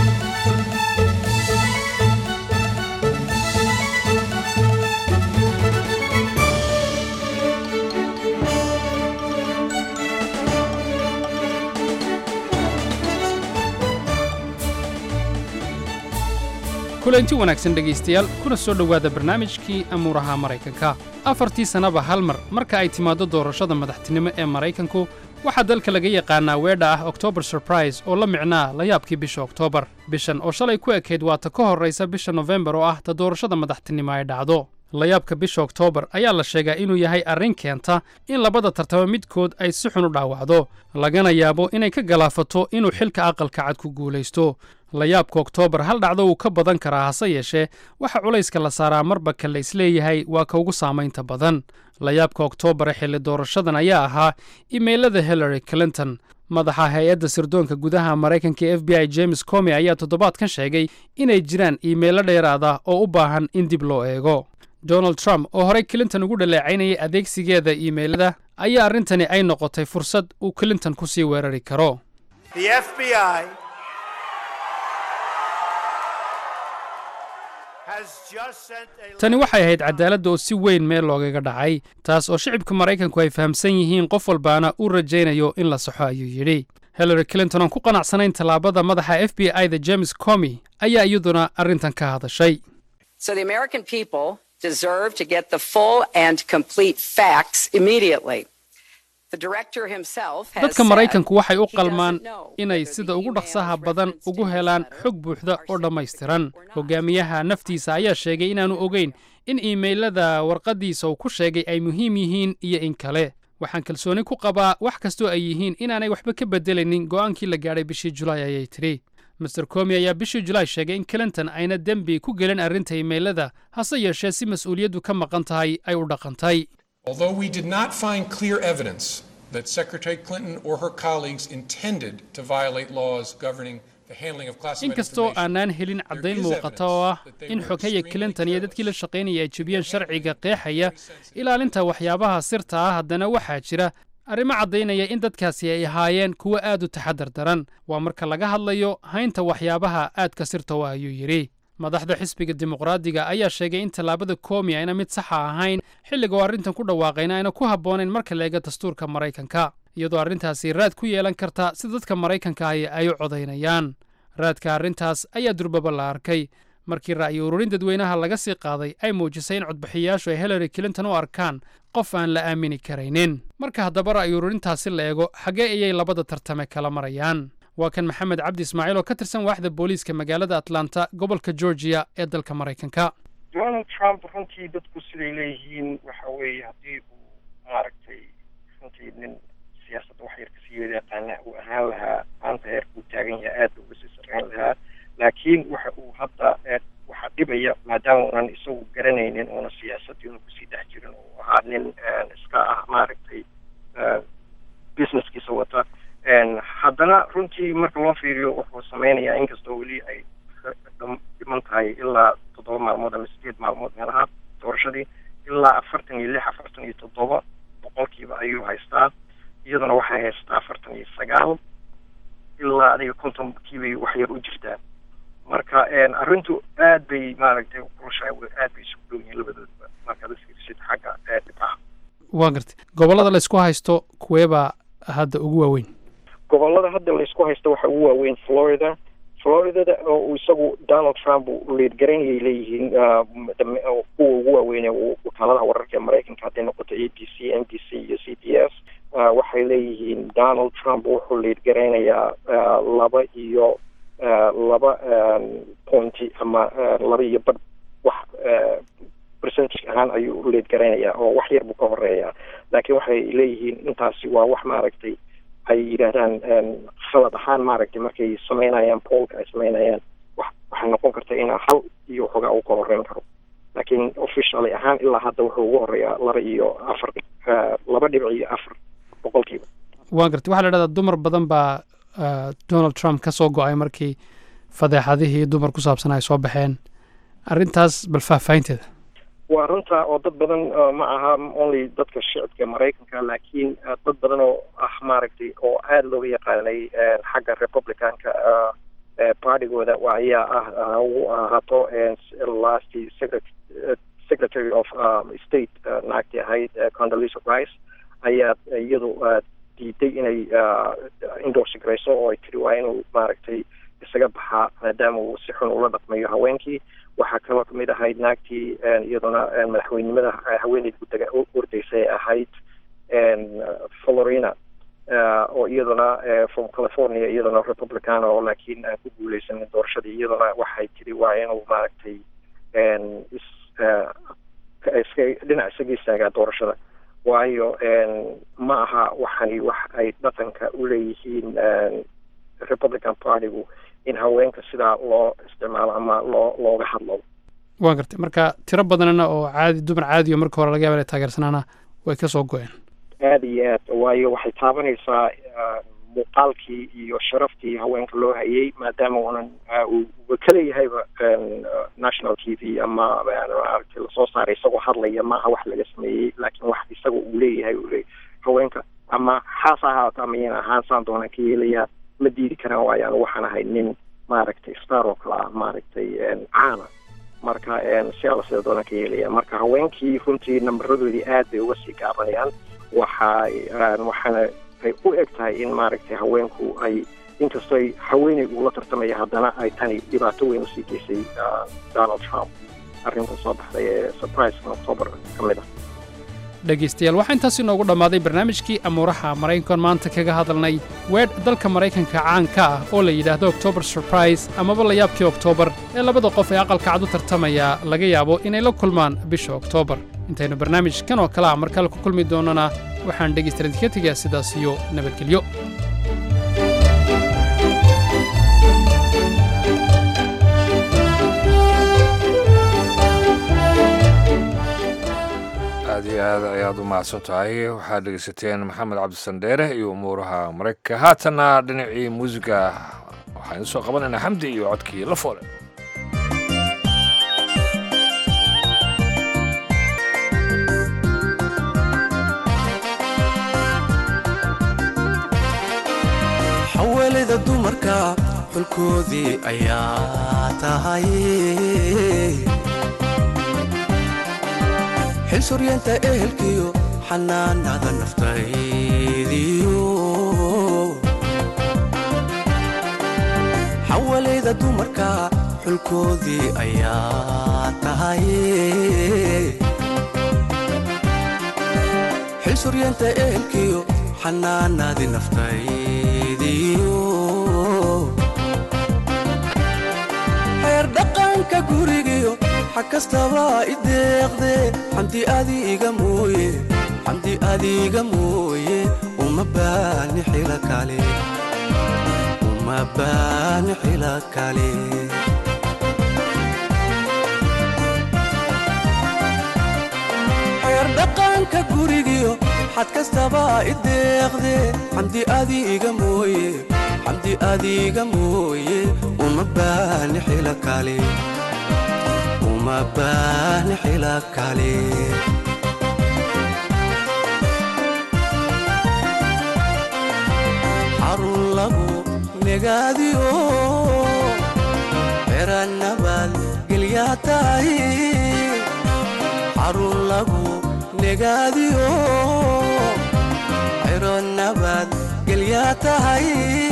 kulanti wanaagsan dhegaystayaal kuna soo dhowaada barnaamijkii amuuraha maraykanka afartii sannaba hal mar marka ay timaaddo doorashada madaxtinimo ee maraykanku waxaa dalka laga yaqaanaa weedha ah october surprise oo la micnaa layaabkii bisha oktoobar bishan oo shalay ku ekayd waata ka horraysa bisha nofembar oo ah ta doorashada madaxtinimo ay dhacdo layaabka bisha oktoobar ayaa la sheegaa inuu yahay arrin keenta in labada tartamo midkood ay si xun u dhaawacdo lagana yaabo inay ka galaafato inuu xilka aqalka cad ku guulaysto layaabka oktoobar hal dhacdo wuu ka badan karaa hase yeeshee waxa culayska la saaraa marba ka la isleeyahay waa ka ugu saamaynta badan layaabka oktoobar ee xilli doorashadan ayaa ahaa imeylada hillary clinton madaxa hay-adda sirdoonka gudaha maraykanka ee f b i james comi ayaa toddobaadkan sheegay inay jiraan iimaylo dheeraad ah oo u baahan in dib loo eego donald trump oo horey clinton ugu dhaleecaynayay adeegsigeeda iimaylada ayaa arrintani ay noqotay fursad uu clinton ku sii weerari karo The FBI has just sent a tani waxay ahayd cadaaladda oo si weyn meel loogaga dhacay taas oo shicibka maraykanku ay fahamsan yihiin qof walbaana uu rajaynayo in la saxo ayuu yidhi hillary clinton oon ku qanacsanayn tallaabada madaxa f b i da james comi ayaa iyaduna arrintan ka hadashay So the American people deserve to get the full and complete facts immediately. The director himself has dadka said maraykanku waxay u he qalmaan doesn't know inay sida ugu dhaqsaha badan ugu helaan xog buuxda oo dhammaystiran hogaamiyaha naftiisa ayaa sheegay inaanu ogeyn in iimaylada warqaddiisa uu ku sheegay ay muhiim yihiin iyo in kale waxaan kalsooni ku qabaa wax kastoo ay yihiin inaanay waxba ka beddelaynin go'aankii la gaadhay bishii julaay ayay tidhi master comi ayaa bishii julaay sheegay in clinton ayna dembi ku gelin arrinta iimaylada hase yeeshee si mas'uuliyaddu ka maqan tahay ay u dhaqantay Although we did not find clear evidence that Secretary Clinton or her colleagues intended to violate laws governing the handling of classified inkastoo information, aanaan helin caddayn muuqata oo ah in xoghaya clinton iyo dadkii la shaqaynaya ay jebiyeen sharciga qeexaya ilaalinta waxyaabaha sirta ah haddana waxaa jira arrimo caddaynaya in dadkaasi ay ahaayeen kuwo aad u taxadar daran waa marka laga hadlayo haynta waxyaabaha aadka sirta u ah ayuu yidhi madaxda xisbiga dimuqraadiga ayaa sheegay in tallaabada koomi ayna mid saxa ahayn xilliga oo arrintan ku dhawaaqayna ayna ku habboonayn marka la eega dastuurka maraykanka iyadoo arrintaasi raad ku yeelan karta si dadka maraykanka ahi ay u codaynayaan raadka arrintaas ayaa durbaba la arkay markii ra'yi ururin dadweynaha laga sii qaaday ay muujisay in codbixiyayaashu ay hillary clinton u arkaan qof aan la aamini karaynin marka haddaba ra'yi ururintaasi la eego xaggee ayay labada tartame kala marayaan waa kan maxamed cabdi ismaaciil oo ka tirsan waaxda booliiska magaalada atlanta gobolka georgia ee dalka maraykanka donald trump runtii dadku siday leeyihiin waxa weeye haddii uu maaragtay runtii nin siyaasadda wax yar kasii wada yaqaana uu ahaan lahaa maanta heerka uu taagan yahay aad buu uga sii sarreyn lahaa laakiin waxa uu hadda eh, waxa dhibaya maadaama uunan isagu garanaynin oona siyaasaddii una kusii dhex jirin oo ahaa nin eh, iska ah maaragtay eh, businesskiisa wata En, haddana runtii marka loo fiiriyo wuxuu sameynayaa inkastoo weli ay ka dham- dhiman tahay ilaa toddoba maalmood ama sideed maalmood meelaha doorashadii ilaa afartan iyo lix afartan iyo toddoba boqolkiiba ayuu haystaa iyaduna waxay haystaa afartan iyo sagaal ilaa adiga kontonkiibay wax yar u jirtaa marka en, arrintu aad bay maaragtay kulushahay aad bay isugu dhow yihiin labadoodba markaad iskirsid xagga eh, dhibcaha waa gartay gobollada la isku haysto kuweebaa hadda ugu waaweyn gobollada hadda laysku haysto waxa ugu waaweyn florida floridada oo uu isagu donald trump uu liidgaraynayay leeyihiin ah, dam- oo kuwa ugu waaweyn ee uu- wakaaladaha wararka ee maraykanka hadday noqoto a b c n b c iyo c b s ah, waxay leeyihiin donald trump wuxuu liidgaraynayaa ah, laba iyo ah, laba ah, pointi ama ah, laba iyo badh wax ah, percentage ahaan ayuu u liidgaraynayaa oo wax yar buu ka horeeyaa laakiin waxay leeyihiin intaasi waa wax maaragtay ay yidhaahdaan em, khalad ahaan maaragtay markay sameynayaan poolka ay sameynayaan wax waxay noqon karta inaa hal iyo waxoogaa uu ka horeyn karo laakiin officially ahaan ilaa hadda wuxuu ugu horeeyaa laba iyo afar eh, laba dhibic iyo afar boqolkiiba waa gartay waxaa la dhahdaa dumar badan baa ah, donald trump ka soo go'ay markii fadeexadihii dumar ku saabsan ay soo baxeen arrintaas bal faahfaahinteeda waa runta oo dad badan uh, ma aha only dadka shicibka maraykanka laakiin uh, dad badan oo ah maaragtay oo aada looga yaqaanay uh, xagga republicanka uh, uh, partigooda waa ayaa ah uh, uu ahaato uh, last secret- uh, secretary of um, state uh, naagtii ahayd uh, Condoleezza Rice ayaa iyadu uh, diiday inay uh, endorse garayso oo ay tiri waa inuu maaragtay isaga baxaa maadaama uu si xun ula dhaqmayo haweenkii waxaa kaloo kamid ahayd naagtii en, iyaduna en, madaxweynimada eh, haweeneyd gudaga u ordaysay ahayd en, uh, florina uh, oo iyaduna eh, from california iyaduna republican oo laakiin aan ku guuleysanin doorashadii iyaduna waxay tiri waa inuu maaragtay en, is eh, ka- iska dhinac isaga istaagaa doorashada waayo en, ma aha waxani wax ay dhaqanka u leeyihiin en, republican partygu in haweenka sidaa loo isticmaalo ama loo looga hadlo waa gartay marka tiro badanna oo caadi dumar caadi oo marka hore laga yaaba inay taageersanaana way ka soo go'een aada iyo aad waayo waxay taabanaysaa uh, muuqaalkii iyo sharaftii haweenka loo hayay maadaama uunan uu ka leeyahayba national t v ama maaragtay lasoo saaray isagoo hadlaya maaha wax laga sameeyey laakiin wax isaga uu leeyahay uu leeyahay haweenka ama xaas ha ahaato ama yana ahaan saan doonaan ka yeelayaa ma diidi karaan waayo anu waxaan ahay nin maaragtay star oo kale ah maaragtay caana marka si alla sida doonaan ka yeelaya marka haweenkii runtii nambaradoodii aad bay uga sii gaabanayaan waxa waxaana ay u eg tahay in maaragtay haweenku ay inkastoo ay haweeney ugula tartamaya haddana ay tani dhibaato weyn usii geysay donald trump arrinta soo baxday ee surpriseka october ka mid ah dhegaystayaal waxaa intaas inoogu dhammaaday barnaamijkii amuuraha maraykankan maanta kaga hadalnay weedh dalka maraykanka caanka ah oo la yidhaahdo october surprise amaba layaabkii oktoobar ee labada qof ee aqalka cad u tartamaya laga yaabo inay la kulmaan bisha oktoobar intaynu barnaamijkan oo kale ah mar kale ku kulmi doonnana waxaan dhegaystayaal idinka tegayaa sidaas iyo nabadgelyo aad iyo aad ayaad u mahadsan tahay waxaad dhegeysateen maxamed cabdisandheere iyo umuuraha maraykanka haatanna dhinacii muusiga waxaan soo qabanaynaa xamdi iyo codkii la foole xawaalida dumarka xulkoodii ayaa tahay xil suryeenta ehelkiyo xanaanada naftaydiyo xawalayda dumarka xulkoodii ayaa tahay xil suryeenta ehelkiyo xanaanadii naftaydiyo xeer dhaqanka gurigiyo xag kastaba i deeqde xamdi adiga mooye xamdi adiga mooye uma baani xila kale uma baani xila kale xeer dhaqanka gurigiyo xad kastaba i deeqde xamdi adiga mooye xamdi adiga mooye uma baani xila kale uma baani xila kale xarun lagu negaadiyo xeranabad gelyaa tahay xarun lagu negaadiyo xero nabad gelyaa tahay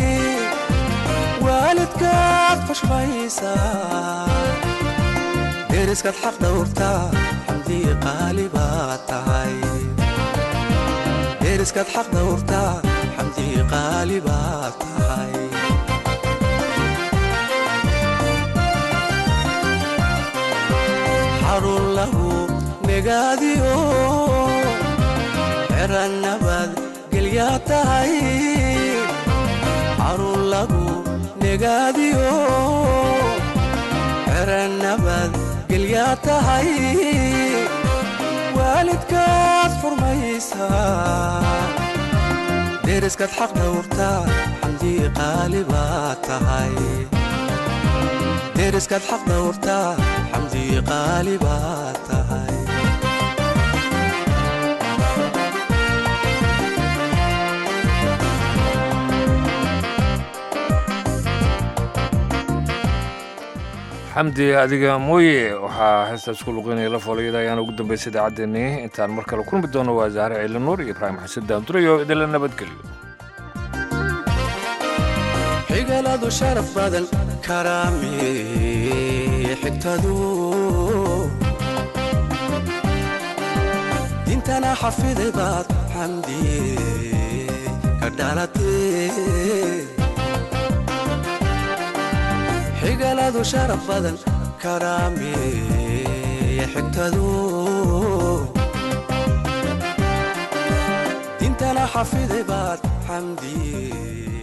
waalidkaad fashmaysaa deriskaad xaq dhowrtaa xamdii qaali baa tahay deriskaad xaq dhowrtaa xamdii qaali baa tahay xarun lagu negaadiyo xeran nabad gelyaa tahay xarun lagu negaadiyo xeran nabad gelyaa tahay waalidkaad furmaysaa deriskaad xaq dhowrtaa xamdii qaali baa tahay deriskaad xaq dhowrtaa xamdii qaali baa tahay xamdi adiga mooye waxaa heestaas ku luqinaya la foolayada ayaana ugu dambaysa idaacaddeenii intaan mar kale kulmi doono waa zahre ciili nuur iyo ibraahim xasan daandurayo idinla nabadgelyo xigaladu sharaf badan karaami xigtadu dintana xafiday baad xamdiye ka dhalatee xigaladu sharaf badan karaami xigtadu dintana xafiday baad xamdiye